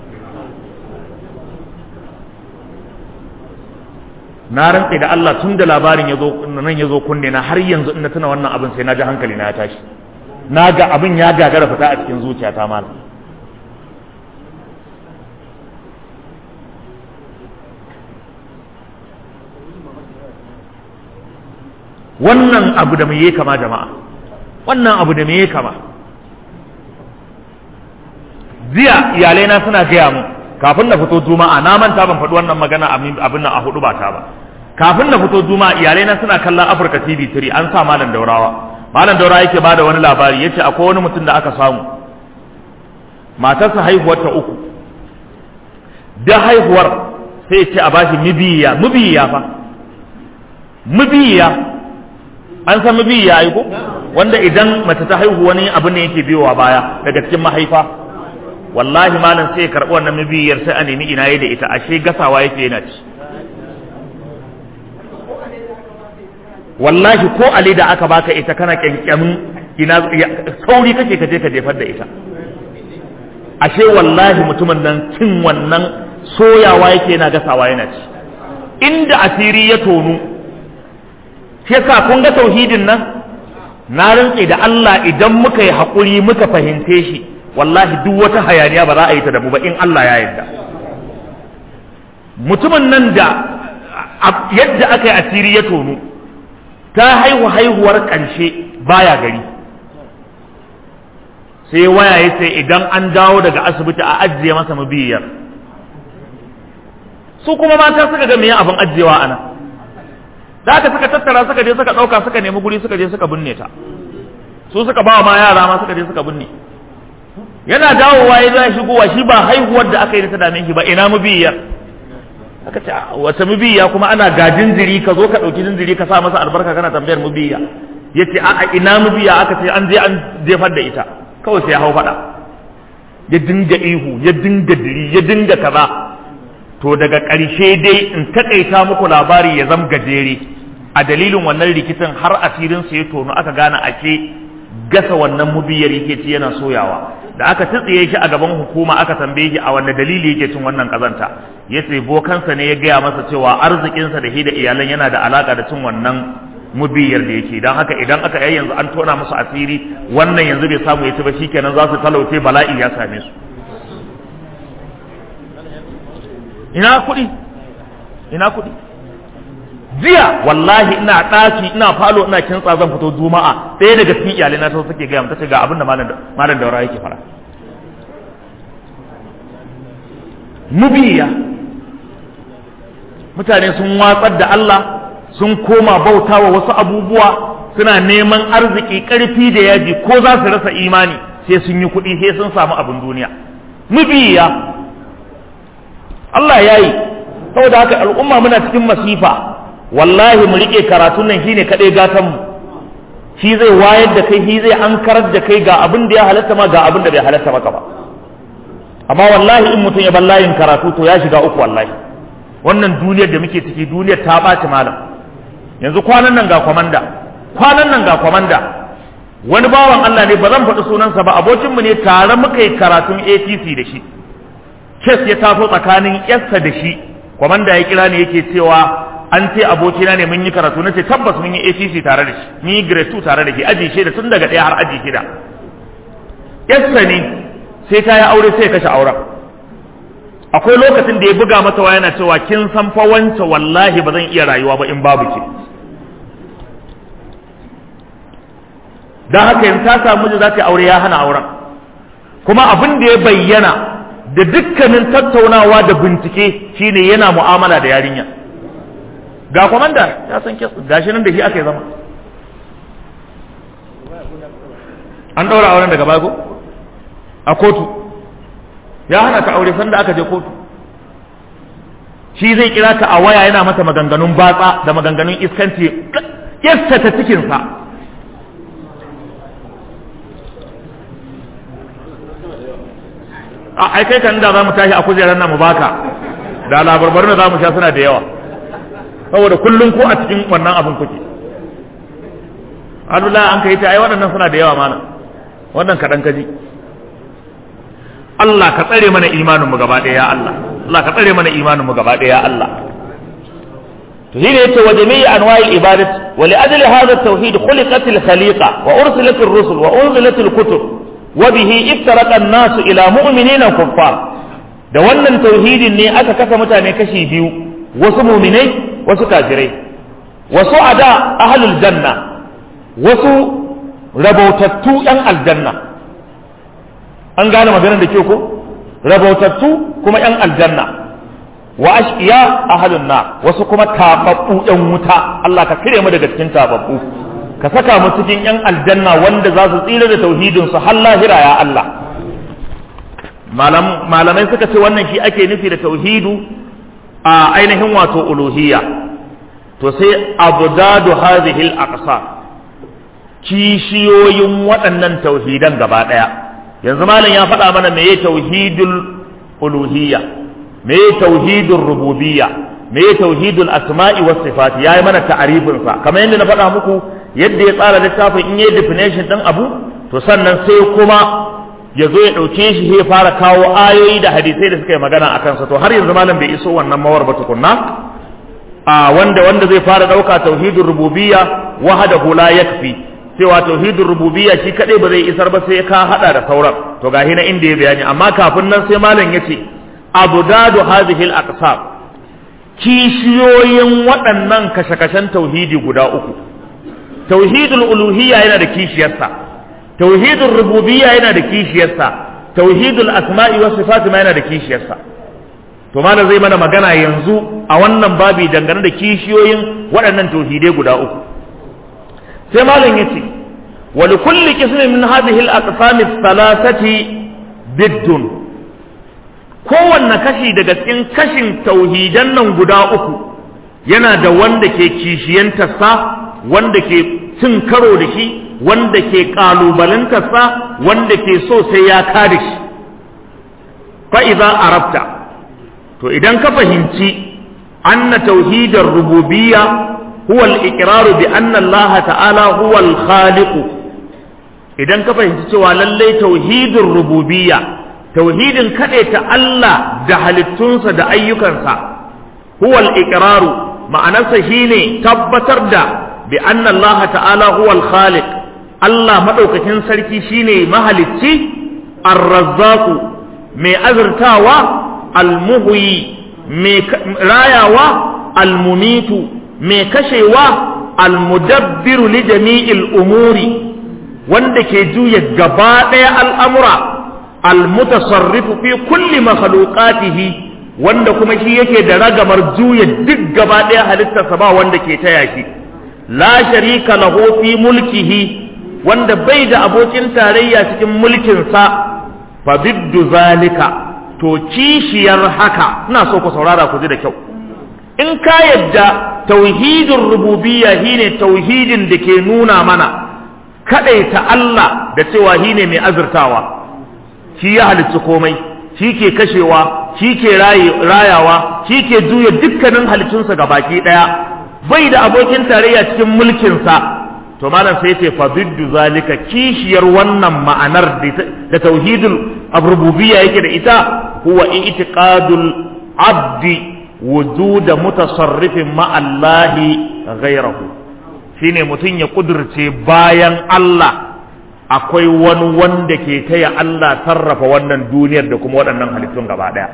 na rantse da Allah tun da labarin ya zo nan ya zo kunne na har yanzu ina tuna wannan abin sai na ji hankali na ya tashi na ga abin ya gagara fita a cikin zuciyata malam wannan abu da mai kama jama'a wannan abu da mai kama jiya iyalai na suna gaya mu kafin na fito juma'a na manta ban faɗi wannan magana abin nan a hudu ba ta ba kafin na fito juma'a iyalai na suna kallon Afirka TV 3 an sa malam daurawa malam daurawa yake bada wani labari yace akwai wani mutum da aka samu matarsa haihuwar ta uku da haihuwar sai ya ce a bashi mibiya mibiya fa mibiya an san mibiya ai ko wanda idan mace ta haihu wani abu ne yake biyowa baya daga cikin mahaifa wallahi malam sai ya karɓi wannan mabiyar sai a nemi ina da ita ashe gasawa yake yana ci wallahi ko ali da aka baka ita kana kyankyamin ina sauri kake ka je ka jefar da ita ashe wallahi mutumin nan cin wannan soyawa yake yana gasawa yana ci inda asiri ya tonu shi yasa kun ga tauhidin nan na rantse da Allah idan muka yi haƙuri muka fahimce shi wallahi duk wata hayaniya ba za a yi ta da mu ba in Allah ya yarda mutumin nan da yadda aka yi asiri ya tonu ta haihu haihuwar ƙarshe baya gari sai waya ya sai idan an dawo daga asibiti a ajiye masa mabiyar su kuma mata suka ga meye abin ajiyewa ana da aka suka tattara suka je suka ɗauka suka nemi guri suka je suka binne ta su suka ba ma yara ma suka je suka binne yana dawowa ya za shigowa shi ba haihuwar da aka yi ta dame shi ba ina mabiyar aka ce wata mubiya kuma ana ga jinjiri ka zo ka ɗauki jinjiri ka sa masa albarka kana tambayar mubiya ya ce a ina mubiya aka ce an je an jefar da ita kawai sai ya hau faɗa ya dinga ihu ya dinga diri ya dinga kaza to daga ƙarshe dai in taƙaita muku labari ya zama gajere a dalilin wannan rikicin har asirin su ya tono aka gane ake gasa wannan mubiyar yake ci yana soyawa da aka tsitsiye shi a gaban hukuma aka tambaye shi a wanne dalili yake cin wannan kazanta ya ce bokansa ne ya gaya masa cewa arzikinsa da shi da iyalan yana da alaka da cin wannan mubiyar da yake don haka idan aka yi yanzu an tona musu asiri wannan yanzu bai samu ya ci ba shikenan za su talauce bala'i ya same su ina kuɗi ina kuɗi jiya wallahi ina ɗaki ina falo ina kintsa zan fito juma'a ɗaya daga cikin iyalai na ta suke gaya ta ce ga abin da malam daura yake fara mubiya mutane sun watsar da Allah sun koma bauta wa wasu abubuwa suna neman arziki ƙarfi da yaji ko za su rasa imani sai sun yi kuɗi sai sun samu abin duniya mubiya Allah ya yi saboda haka al'umma muna cikin masifa wallahi mu rike karatun nan shine kadai gatan mu shi zai wayar da kai shi zai ankarar da kai ga abin da ya halatta ma ga abin da bai halatta maka ba amma wallahi in mutum ya bar layin karatu to ya shiga uku wallahi wannan duniyar da muke ciki duniyar ta ɓaci malam yanzu kwanan nan ga kwamanda kwanan nan ga kwamanda wani bawan Allah ne ba zan faɗi sunansa ba abokinmu ne tare muka yi karatun ATC da shi kes ya taso tsakanin yarsa da shi kwamanda ya kira ne yake cewa an ce abokina ne mun yi karatu na ce tabbas mun yi ACC tare da shi mun yi grade 2 tare da shi aji shida tun daga ɗaya har aji shida yarsa ne sai ta yi aure sai ya kashe auren akwai lokacin da ya buga mata waya yana cewa kin san fa wance wallahi ba zan iya rayuwa ba in babu ki dan haka yanzu ta samu miji za ta aure ya hana auren kuma abin da ya bayyana da dukkanin tattaunawa da bincike shine yana mu'amala da yarinya ga kwamanda ya san kes gashi nan da shi aka yi zama an ɗaura auren daga bago a kotu ya hana ta aure sanda aka je kotu shi zai kira ta a waya yana mata maganganun batsa da maganganun iskanci yasta ta cikinsa a ai kai kan da za mu tashi a kujerar nan mu baka da labarbaru da za mu sha suna da yawa saboda kullum ko a cikin wannan abin kuke Abdullahi an kai ta ai waɗannan suna da yawa mana wannan kaɗan kaji Allah ka tsare mana imanin mu gaba ɗaya ya Allah Allah ka tsare mana imanin mu gaba ɗaya ya Allah to shine yace wa jami'i anwa'il ibadat wa li ajli hadha at-tauhid khuliqat al-khaliqa wa ursilat ar-rusul wa unzilat al-kutub wa bihi iftaraqa an-nas ila mu'minina kuffar da wannan tauhidin ne aka kasa mutane kashi biyu wasu mu'minai wasu kafirai wasu ada ahlul janna wasu rabautattu yan aljanna an gane maganar da ke ko rabautattu kuma yan aljanna wa ashqiya ahlun nar wasu kuma tababbu yan wuta Allah ka kire mu daga cikin tababbu ka saka mu cikin yan aljanna wanda za su tsira da tauhidin su har lahira ya Allah malamai suka ce wannan shi ake nufi da tauhidu a ainihin wato uluhiyya to sai abdadu hadhihi al-aqsam kishiyoyin waɗannan tauhidan gaba ɗaya yanzu malam ya faɗa mana meye tauhidul uluhiyya meye tauhidul rububiyya meye tauhidul asma'i was sifat yayi mana ta'arifin sa kamar yadda na faɗa muku yadda ya tsara littafin in yayi definition din abu to sannan sai kuma ya zo ya ɗauke shi ya fara kawo ayoyi da hadisai da suka yi magana a kansa to har yanzu malam bai iso wannan mawar ba tukunna a wanda wanda zai fara ɗauka tauhidul rububiyya wahdahu la yakfi cewa tauhidin rububiyya shi kadai ba zai isar ba sai ka hada da sauran to gahi na inda ya bayani amma kafin nan sai malam yace abdadu hadhihi al-aqsam kishiyoyin waɗannan kashe-kashen tauhidi guda uku tauhidul uluhiyya yana da kishiyarsa tauhidul rububiyya yana da kishiyarsa tauhidul asma'i was sifat ma yana da kishiyarsa to malam zai mana magana yanzu a wannan babi dangane da kishiyoyin waɗannan tauhidai guda uku sai malam yace wa li kulli qismin min hadhihi al-aqsam ath-thalathati biddun kowanne kashi daga cikin kashin tauhidan nan guda uku yana da wanda ke kishiyantarsa wanda ke cin karo da shi wanda ke kalubalantarsa wanda ke so sai ya kare shi fa idza arabta to idan ka fahimci anna tauhidar rububiyya huwa al-iqrar bi anna Allah ta'ala huwa al-khaliq idan ka fahimci cewa lallai tauhidin rububiyya tauhidin ta Allah da halittunsa da ayyukansa huwa al-iqrar ma'anarsa shine tabbatar da bi anna Allah ta'ala huwa al-khaliq Allah madaukakin sarki shine mahalicci ar-razzaq mai azurtawa al-muhyi mai rayawa al-mumitu mai kashewa al-mudabbiru li jami'il umuri wanda ke juya gaba ɗaya al'amura al-mutasarrifu fi kulli makhluqatihi wanda kuma shi yake da ragamar juya duk gaba ɗaya halittarsa ba wanda ke taya shi la sharika lahu fi mulkihi wanda bai da abokin tarayya cikin mulkinsa fa biddu zalika to kishiyar haka ina so ku saurara ku ji da kyau in ka yadda tauhidin rububiyya shine tauhidin da ke nuna mana kadaita Allah da cewa shine mai azurtawa shi ya halicci komai shi ke kashewa shi ke rayawa shi ke juya dukkanin halittunsa ga baki daya bai da abokin tarayya cikin mulkinsa to malam sai ce fa biddu zalika kishiyar wannan ma'anar da tauhidul rububiyya yake da ita huwa i'tiqadul abdi wujuda mutasarrifin ma'allahi ghairahu shine mutum ya kudurce bayan Allah akwai wani wanda ke taya Allah sarrafa wannan duniyar da kuma waɗannan halittun gaba ɗaya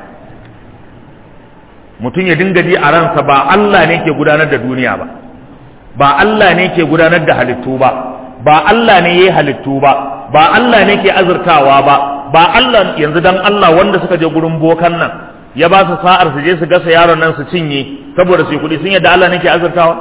mutum ya dinga ji a ransa ba Allah ne ke gudanar da duniya ba ba Allah ne ke gudanar da halittu ba ba Allah ne ya yi halittu ba ba Allah ne ke azurtawa ba ba Allah yanzu dan Allah wanda suka je gurin bokan nan ya ba su sa'ar su je su gasa yaron nan su cinye saboda su yi kuɗi sun yadda Allah ne ke azurtawa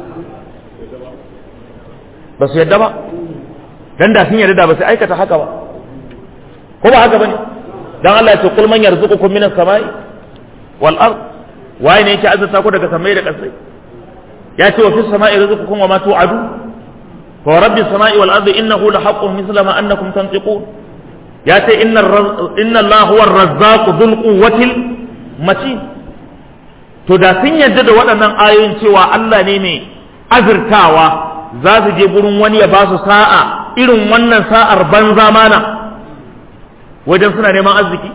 ba su yadda ba dan da sun yadda da ba su aikata haka ba ko ba haka bane dan Allah ya ce kul man yarzuqukum minas samai wal ard waye ne yake azurta ku daga samai da ƙasai ya ce wa fis samai rizqukum wa ma tu'adu wa rabbi samai wal ardi innahu la haqqun mithla ma annakum tantiqun ya ce inna inna Allah huwa ar-razzaq dhul quwwatil matin to da sun yadda da waɗannan ayoyin cewa Allah ne mai azurtawa za su je gurin wani ya ba su sa'a irin wannan sa'ar banza mana wajen suna neman arziki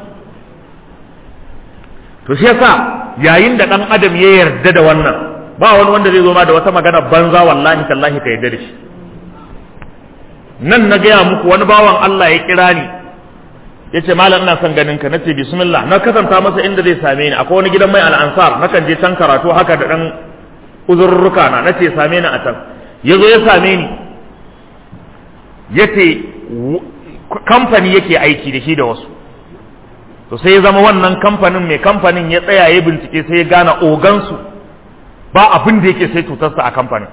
to shi yasa yayin da ɗan adam ya yarda da wannan ba wani wanda zai zo ma da wata magana banza wallahi tallahi ka yarda da shi nan na gaya muku wani bawan Allah ya kira ni ya ce malam ina son ganin ka na ce bismillah na kasanta masa inda zai same ni akwai wani gidan mai al'ansar na kan je can karatu haka da ɗan uzurruka na na ce same ni a can ya zo ya same ni ya ce kamfani yake aiki da shi da wasu to sai ya zama wannan kamfanin mai kamfanin ya tsaya ya bincike sai ya gane ogansu ba abin da yake sai cutarsa a kamfanin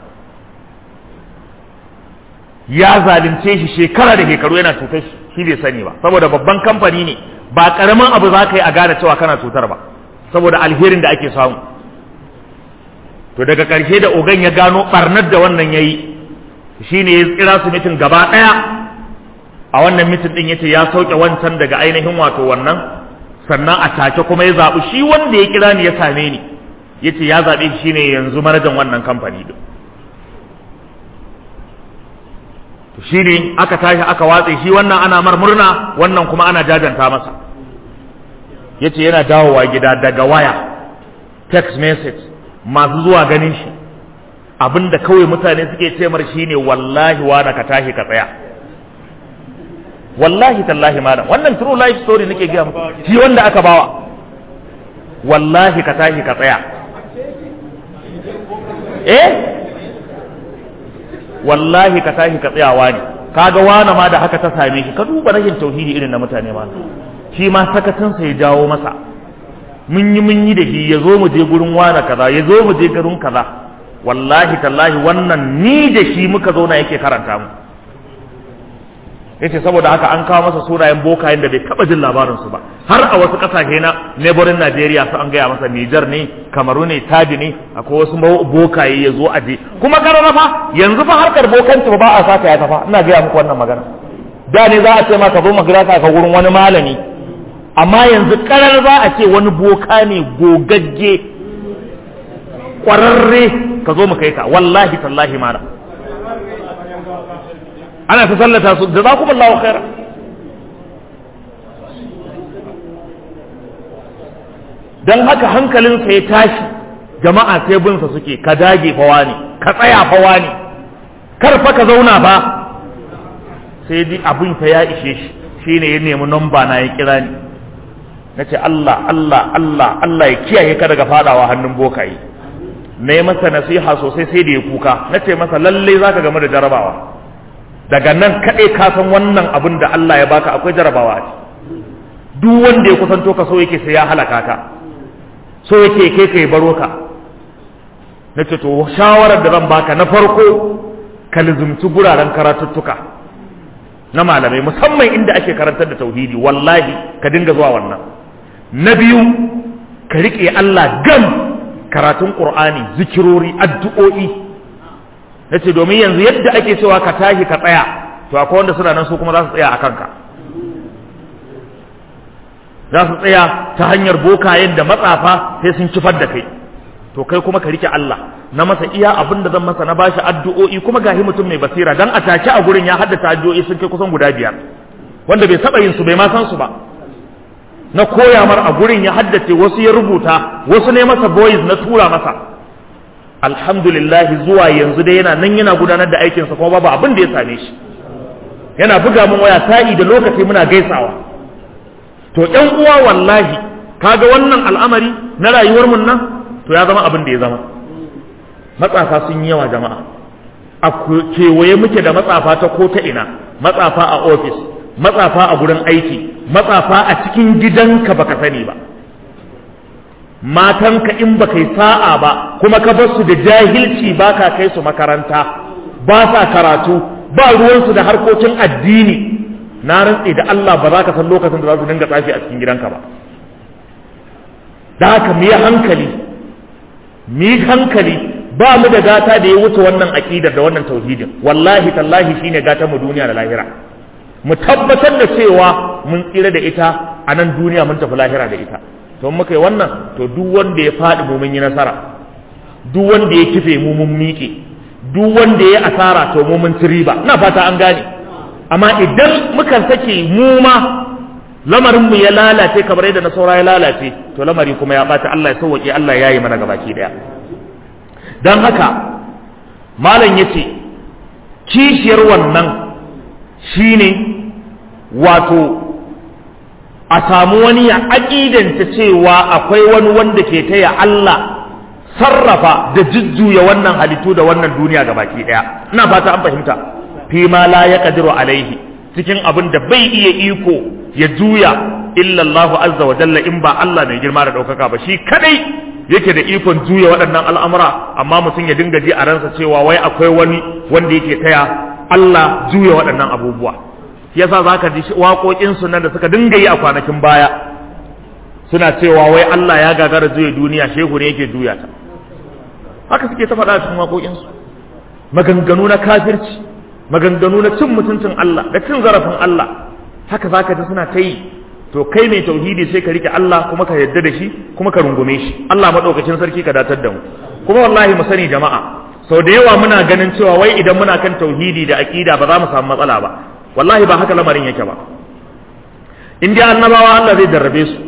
ya zalunce shi shekara da shekaru yana cutar shi bai sani ba saboda babban kamfani ne ba karamin abu za ka yi a gane cewa kana cutar ba saboda alherin da ake samu to daga ƙarshe da ogan ya gano ɓarnar da wannan ya yi shi ne ya tsira su mitin gaba ɗaya a wannan mitin ɗin ya ce ya sauke wancan daga ainihin wato wannan sannan a take kuma ya zaɓi shi wanda ya kira ni ya same ni ya ce ya zaɓe shi ne yanzu manajan wannan kamfani ɗin shi ne aka tashi aka watse shi wannan ana mar murna wannan kuma ana jajanta masa ya ce yana dawowa gida daga waya text message masu zuwa ganin shi abinda kawai mutane suke ce mar shine wallahi wani ka tashi ka tsaya wallahi tallahi malam wannan true life story nake gaya muku shi wanda aka bawa wallahi ka tashi ka tsaya eh wallahi ka tashi ka tsayawa ne kaga wani ma da haka ta same shi ka duba rashin tauhidi irin na mutane ma shi ma sakatinsa ya jawo masa mun yi mun yi da shi ya zo mu je gurin wani kaza ya zo mu je garin kaza wallahi tallahi wannan ni da shi muka zo na yake karanta mu yace saboda haka an kawo masa sunayen bokayen da bai taba jin labarin su ba har a wasu kasashe na neighboring Najeriya su an gaya masa Niger ne Kamaru ne Chad ne akwai wasu bokaye ya zo aje kuma karara fa yanzu fa harkar bokanci ba a saka ya tafa ina gaya muku wannan magana da ne za a ce ma ka zo magrasa ka gurin wani malami amma yanzu karar za a ce wani boka ne gogagge kwararre ka zo mu kai ka wallahi tallahi mala ana ta sallata su da za kuma Allah khaira dan haka hankalinsa ya tashi jama'a sai binsa suke ka dage fawa ne ka tsaya fawa ne kar fa ka zauna fa sai dai abin fa ya ishe shi shine ya nemi namba na ya kira ni nace Allah Allah Allah Allah ya kiyaye ka daga fadawa hannun bokaye na yi masa nasiha sosai sai da ya kuka na ce masa lalle za ka game da jarabawa daga nan kaɗai ka san wannan abin da Allah ya baka akwai jarabawa a duk wanda ya kusanto ka so yake sai ya halaka ka so yake kai ka baro ka na ce to shawarar da zan baka na farko ka lizumci guraren karatuttuka na malamai musamman inda ake karantar da tauhidi wallahi ka dinga zuwa wannan na biyu ka riƙe Allah gam karatun ƙur'ani zikirori addu'o'i na ce domin yanzu yadda ake cewa ka tashi ka tsaya to akwai wanda suna nan su kuma za su tsaya a kanka za su tsaya ta hanyar bokayen da matsafa sai sun cifar da kai to kai kuma ka rike Allah na masa iya abin da zan masa na bashi addu'o'i kuma gahi mutum mai basira dan a take a gurin ya haddasa addu'o'i sun kai kusan guda biyar wanda bai saba yin su bai ma san su ba na koya mar a gurin ya haddace wasu ya rubuta wasu ne masa boys na tura masa alhamdulillah zuwa yanzu dai yana nan yana gudanar da aikinsa kuma babu abin da ya same shi yana buga min waya sa'i da lokaci muna gaisawa to ɗan uwa wallahi kaga wannan al'amari na rayuwar mun nan to ya zama abin da ya zama matsafa sun yi yawa jama'a a kewaye muke da matsafa ta ko ta ina matsafa a ofis matsafa a gurin aiki matsafa a cikin gidanka baka sani ba matanka in baka yi sa'a ba kuma ka bar su da jahilci baka kai su makaranta ba sa karatu ba ruwansu da harkokin addini na rantse da Allah ba za ka san lokacin da za su dinga tsafi a cikin gidanka ba da haka mu yi hankali mu yi hankali ba mu da gata da ya wuce wannan aƙidar da wannan tauhidin wallahi tallahi shine gata mu duniya da lahira mu tabbatar da cewa mun tsira da ita a nan duniya mun tafi lahira da ita to muka yi wannan to duk wanda ya faɗi mu mun yi nasara duk wanda ya kife mu mun miƙe duk wanda ya asara to mu mun ci riba ina fata an gane amma idan muka sake mu ma lamarin mu ya lalace kamar yadda na saura ya lalace to lamari kuma ya bata Allah ya sauke Allah ya yi mana gabaki daya dan haka malam yace kishiyar wannan shine wato a samu wani ya aƙidanta cewa akwai wani wanda ke taya Allah sarrafa da jujjuya wannan halittu da wannan duniya ga baki ɗaya ina fata an fahimta fi ma la ya kadiru alaihi cikin abin da bai iya iko ya juya illa Allah azza wa jalla in ba Allah mai girma da ɗaukaka ba shi kadai yake da ikon juya waɗannan al'amura amma mutum ya dinga ji a ransa cewa wai akwai wani wanda yake taya Allah juya waɗannan abubuwa yasa za ka ji waƙoƙinsu nan da suka dinga yi a kwanakin baya suna cewa wai Allah ya gagara juya duniya shehu ne yake juya ta haka suke ta faɗa cikin waƙoƙinsu maganganu na kafirci maganganu na cin mutuncin Allah da cin zarafin Allah haka za ka ji suna ta yi to kai mai tauhidi sai ka rike Allah kuma ka yarda da shi kuma ka rungume shi Allah maɗaukacin sarki ka datar da mu kuma wallahi mu sani jama'a sau da yawa muna ganin cewa wai idan muna kan tauhidi da aƙida ba za mu samu matsala ba wallahi ba haka lamarin yake ba in dai annabawa Allah zai jarrabe su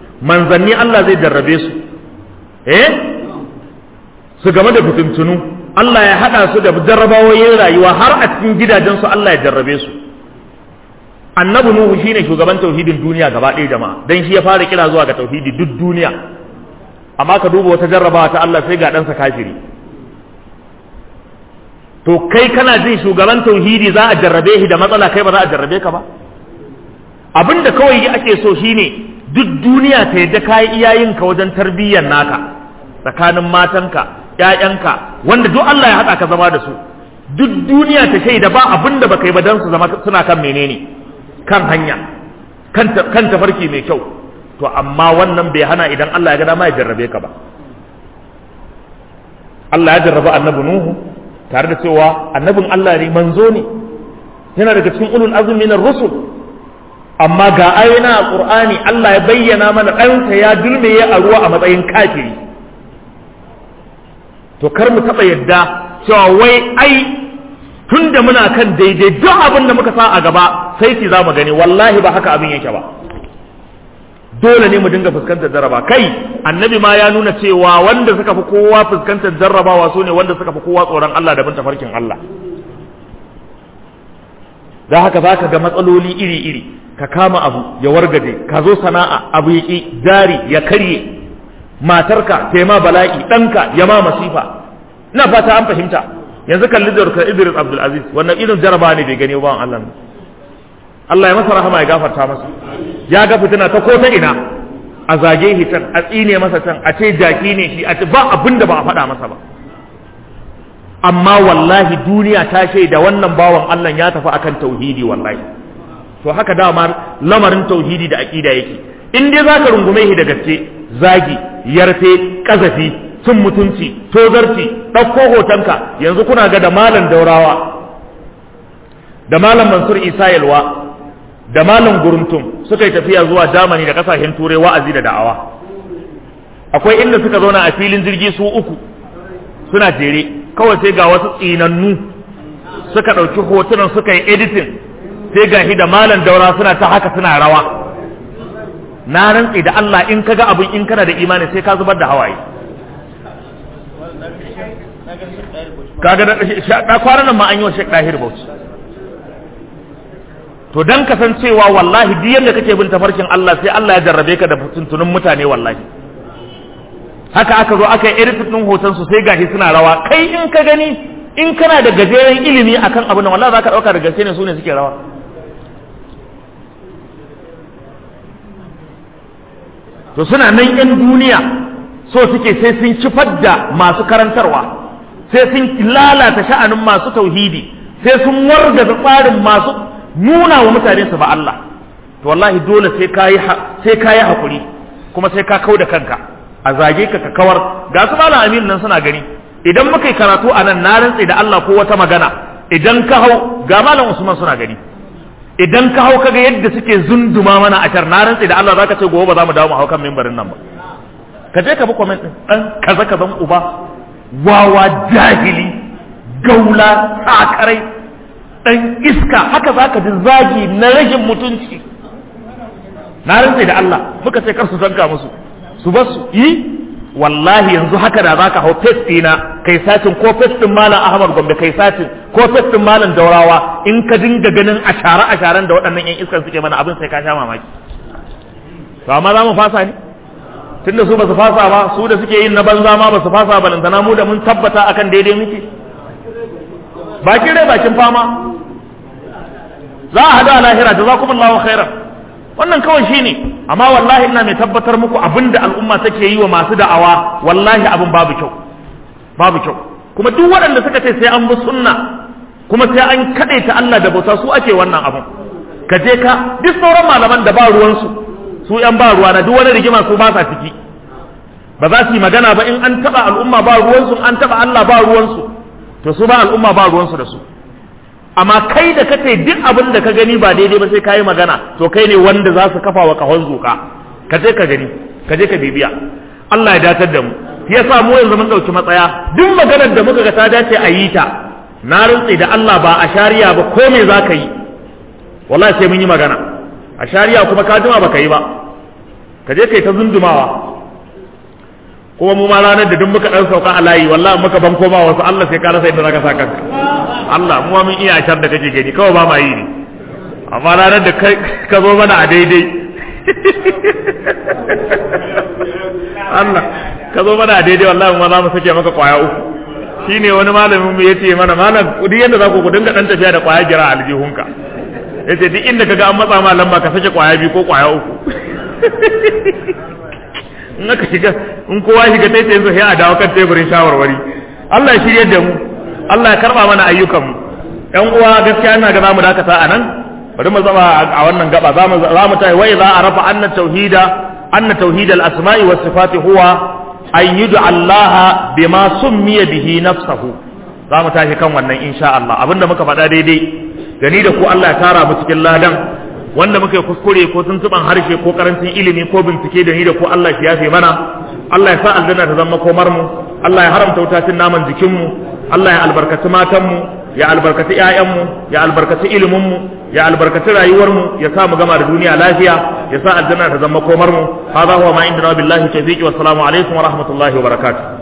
manzanni Allah zai jarrabe su eh su game da fitintunu Allah ya haɗa su da jarrabawoyin rayuwa har a cikin gidajensu Allah ya jarrabe su annabi nuhu shine shugaban tauhidin duniya gaba ɗaya jama'a dan shi ya fara kira zuwa ga tauhidi duk duniya amma ka duba wata jarrabawa ta Allah sai ga ɗansa kafiri to kai kana jin shugaban tauhidi za a jarrabe shi da matsala kai ba za a jarrabe ka ba abin da kawai ake so shine duk duniya ta yadda kayi iyayenka wajen tarbiyyar naka tsakanin matanka ƴaƴanka wanda duk Allah ya haɗa ka zama da su duk duniya ta shaida ba abin da baka yi ba dan su zama suna kan menene kan hanya kan tafarki mai kyau to amma wannan bai hana idan Allah ya ga dama ya jarrabe ka ba Allah ya jarraba annabi Nuhu tare da cewa annabin Allah ne manzo ne yana daga cikin ulul azmi minar rusul amma ga ayoyin alqur'ani Allah ya bayyana mana ɗansa ya dulmeye a ruwa a matsayin kafiri to kar mu taɓa yadda cewa wai ai tun da muna kan daidai duk abin da muka sa a gaba sai ki za mu gani wallahi ba haka abin yake ba dole ne mu dinga fuskantar jarraba kai annabi ma ya nuna cewa wanda suka fi kowa fuskantar jarrabawa su ne wanda suka fi kowa tsoron Allah da bin tafarkin Allah da haka za ka ga matsaloli iri-iri ka kama abu ya wargaje ka zo sana'a abu ya ƙi jari ya karye matarka ta ma bala'i ɗanka ya ma masifa ina fata an fahimta yanzu kalli da Idris Abdul Aziz wannan irin jaraba ne bai gani ba Allah Allah ya masa rahama ya gafarta masa ya ga fitina ta ko ta ina a zage shi can a tsine masa can a ce jaki ne shi a ce ba abin da ba a faɗa masa ba amma wallahi duniya ta shaida wannan bawan Allah ya tafi akan tauhidi wallahi to haka dama lamarin tauhidi da aqida yake in dai zaka rungume shi da gaske zagi yarfe kazafi cin mutunci tozarci ɗauko hotonka yanzu kuna ga da malam daurawa da malam mansur isa yalwa da malam guruntum suka yi tafiya zuwa jamani da kasashen turai wa'azi da da'awa akwai inda suka zauna a filin jirgi su uku suna jere kawai sai ga wasu tsinannu suka ɗauki hotunan suka yi editing sai ga da malam daura suna ta haka suna rawa na rantsi da Allah in kaga abin in kana da imani sai ka zubar da hawaye kaga da kwanan nan ma an yi wa Sheikh Dahir Bauchi to dan kasancewa wallahi duk yanda kake bin tafarkin Allah sai Allah ya jarrabe ka da tuntunin mutane wallahi haka aka zo aka yi edit din hoton su sai gashi suna rawa kai in ka gani in kana da gajeren ilimi akan abin nan wallahi zaka dauka da gaske ne su ne suke rawa to suna nan yan duniya so suke sai sun cifar da masu karantarwa sai sun lalata sha'anin masu tauhidi sai sun wargaza tsarin masu nuna wa mutane su ba Allah to wallahi dole sai kayi sai kayi hakuri kuma sai ka kau da kanka a zage ka ka kawar ga su malam amin nan suna gani idan muka yi karatu a nan na rantse da Allah ko wata magana idan ka hau ga malam Usman suna gani idan ka hau kaga yadda suke zunduma mana a tar na rantse da Allah zaka ce gobe ba za mu dawo mu hau kan mimbarin nan ba ka je ka bi comment din dan kaza kazan uba wawa jahili gaula sakarai dan iska haka zaka ji zagi na rashin mutunci na rantse da Allah muka ce kar su zanka musu su bar su yi wallahi yanzu haka da zaka hau face dina kai satin ko face din malam Ahmad Gombe kai satin ko face din malam Daurawa in ka dinga ganin ashara asharan da waɗannan yan iskan suke mana abin sai ka sha mamaki to amma za mu fasa ne tunda su ba su fasa ba su da suke yin na banza ma ba su fasa ba lantana mu da mun tabbata akan daidai muke bakin rai bakin fama za a hada a lahira jazakumullahu khairan wannan kawai shine amma wallahi ina mai tabbatar muku abinda al'umma take yi wa masu da'awa wallahi abin babu kyau babu kyau kuma duk waɗanda suka ce sai an bi sunna kuma sai an kaɗaita Allah da bauta su ake wannan abin ka je ka duk sauran malaman da ba ruwansu su yan ba ruwa na duk wani rigima su ba sa ciki ba za su yi magana ba in an taɓa al'umma ba ruwansu an taɓa Allah ba ruwansu to su ba al'umma ba ruwansu da su amma kai da kace duk abin da ka gani ba daidai ba sai ka yi magana to kai ne wanda za su kafa wa kahon zuka ka je ka gani ka je ka bibiya Allah ya datar da mu ya sa mu yanzu mun dauki matsaya duk maganar da muka ga ta dace a yi ta na rantsi da Allah ba a shari'a ba ko me za ka yi wallahi sai mun yi magana a shari'a kuma ka jima ba ka yi ba ka je kai ta zundumawa kuma mu ma ranar da duk muka dan sauka a layi wallahi muka ban koma wasu Allah sai ka rasa inda zaka sa kanka Allah mu mun iya ashar da kake gani kawai ba ma yi ne amma ranar da kai ka zo mana a daidai Allah ka zo mana a daidai wallahi mu za mu sake maka kwaya uku shine wani malamin mu yace mana malam duk yanda za ku ku dinga dan tafiya da kwaya gira a aljihunka yace duk inda kaga an matsa ma lamba ka sake kwaya biyu ko kwaya uku in aka shiga in kowa shiga tai sai sai a dawo kan teburin shawarwari Allah ya shirye da mu Allah ya karba mana ayyukan mu ɗan uwa gaskiya ina ga zamu dakata a nan bari mu zama a wannan gaba zamu zamu tayi wai za a rafa anna tauhida anna tauhid al asma'i was sifati huwa an yud'a Allah bima summiya bihi nafsuhu zamu tashi kan wannan insha Allah abinda muka faɗa daidai gani da ku Allah ya tara mu cikin ladan wanda muka yi kuskure ko tuntuban harshe ko karancin ilimi ko bincike da ni da ko Allah ya yafe mana Allah ya sa aljanna ta zama komar mu Allah ya haramta wutacin naman jikin mu Allah ya albarkaci matan mu ya albarkaci ƴaƴan mu ya albarkaci ilimin mu ya albarkaci rayuwar mu ya sa mu gama da duniya lafiya ya sa aljanna ta zama komar mu hadha huwa ma indana billahi tawfiq wa assalamu alaikum wa rahmatullahi wa barakatuh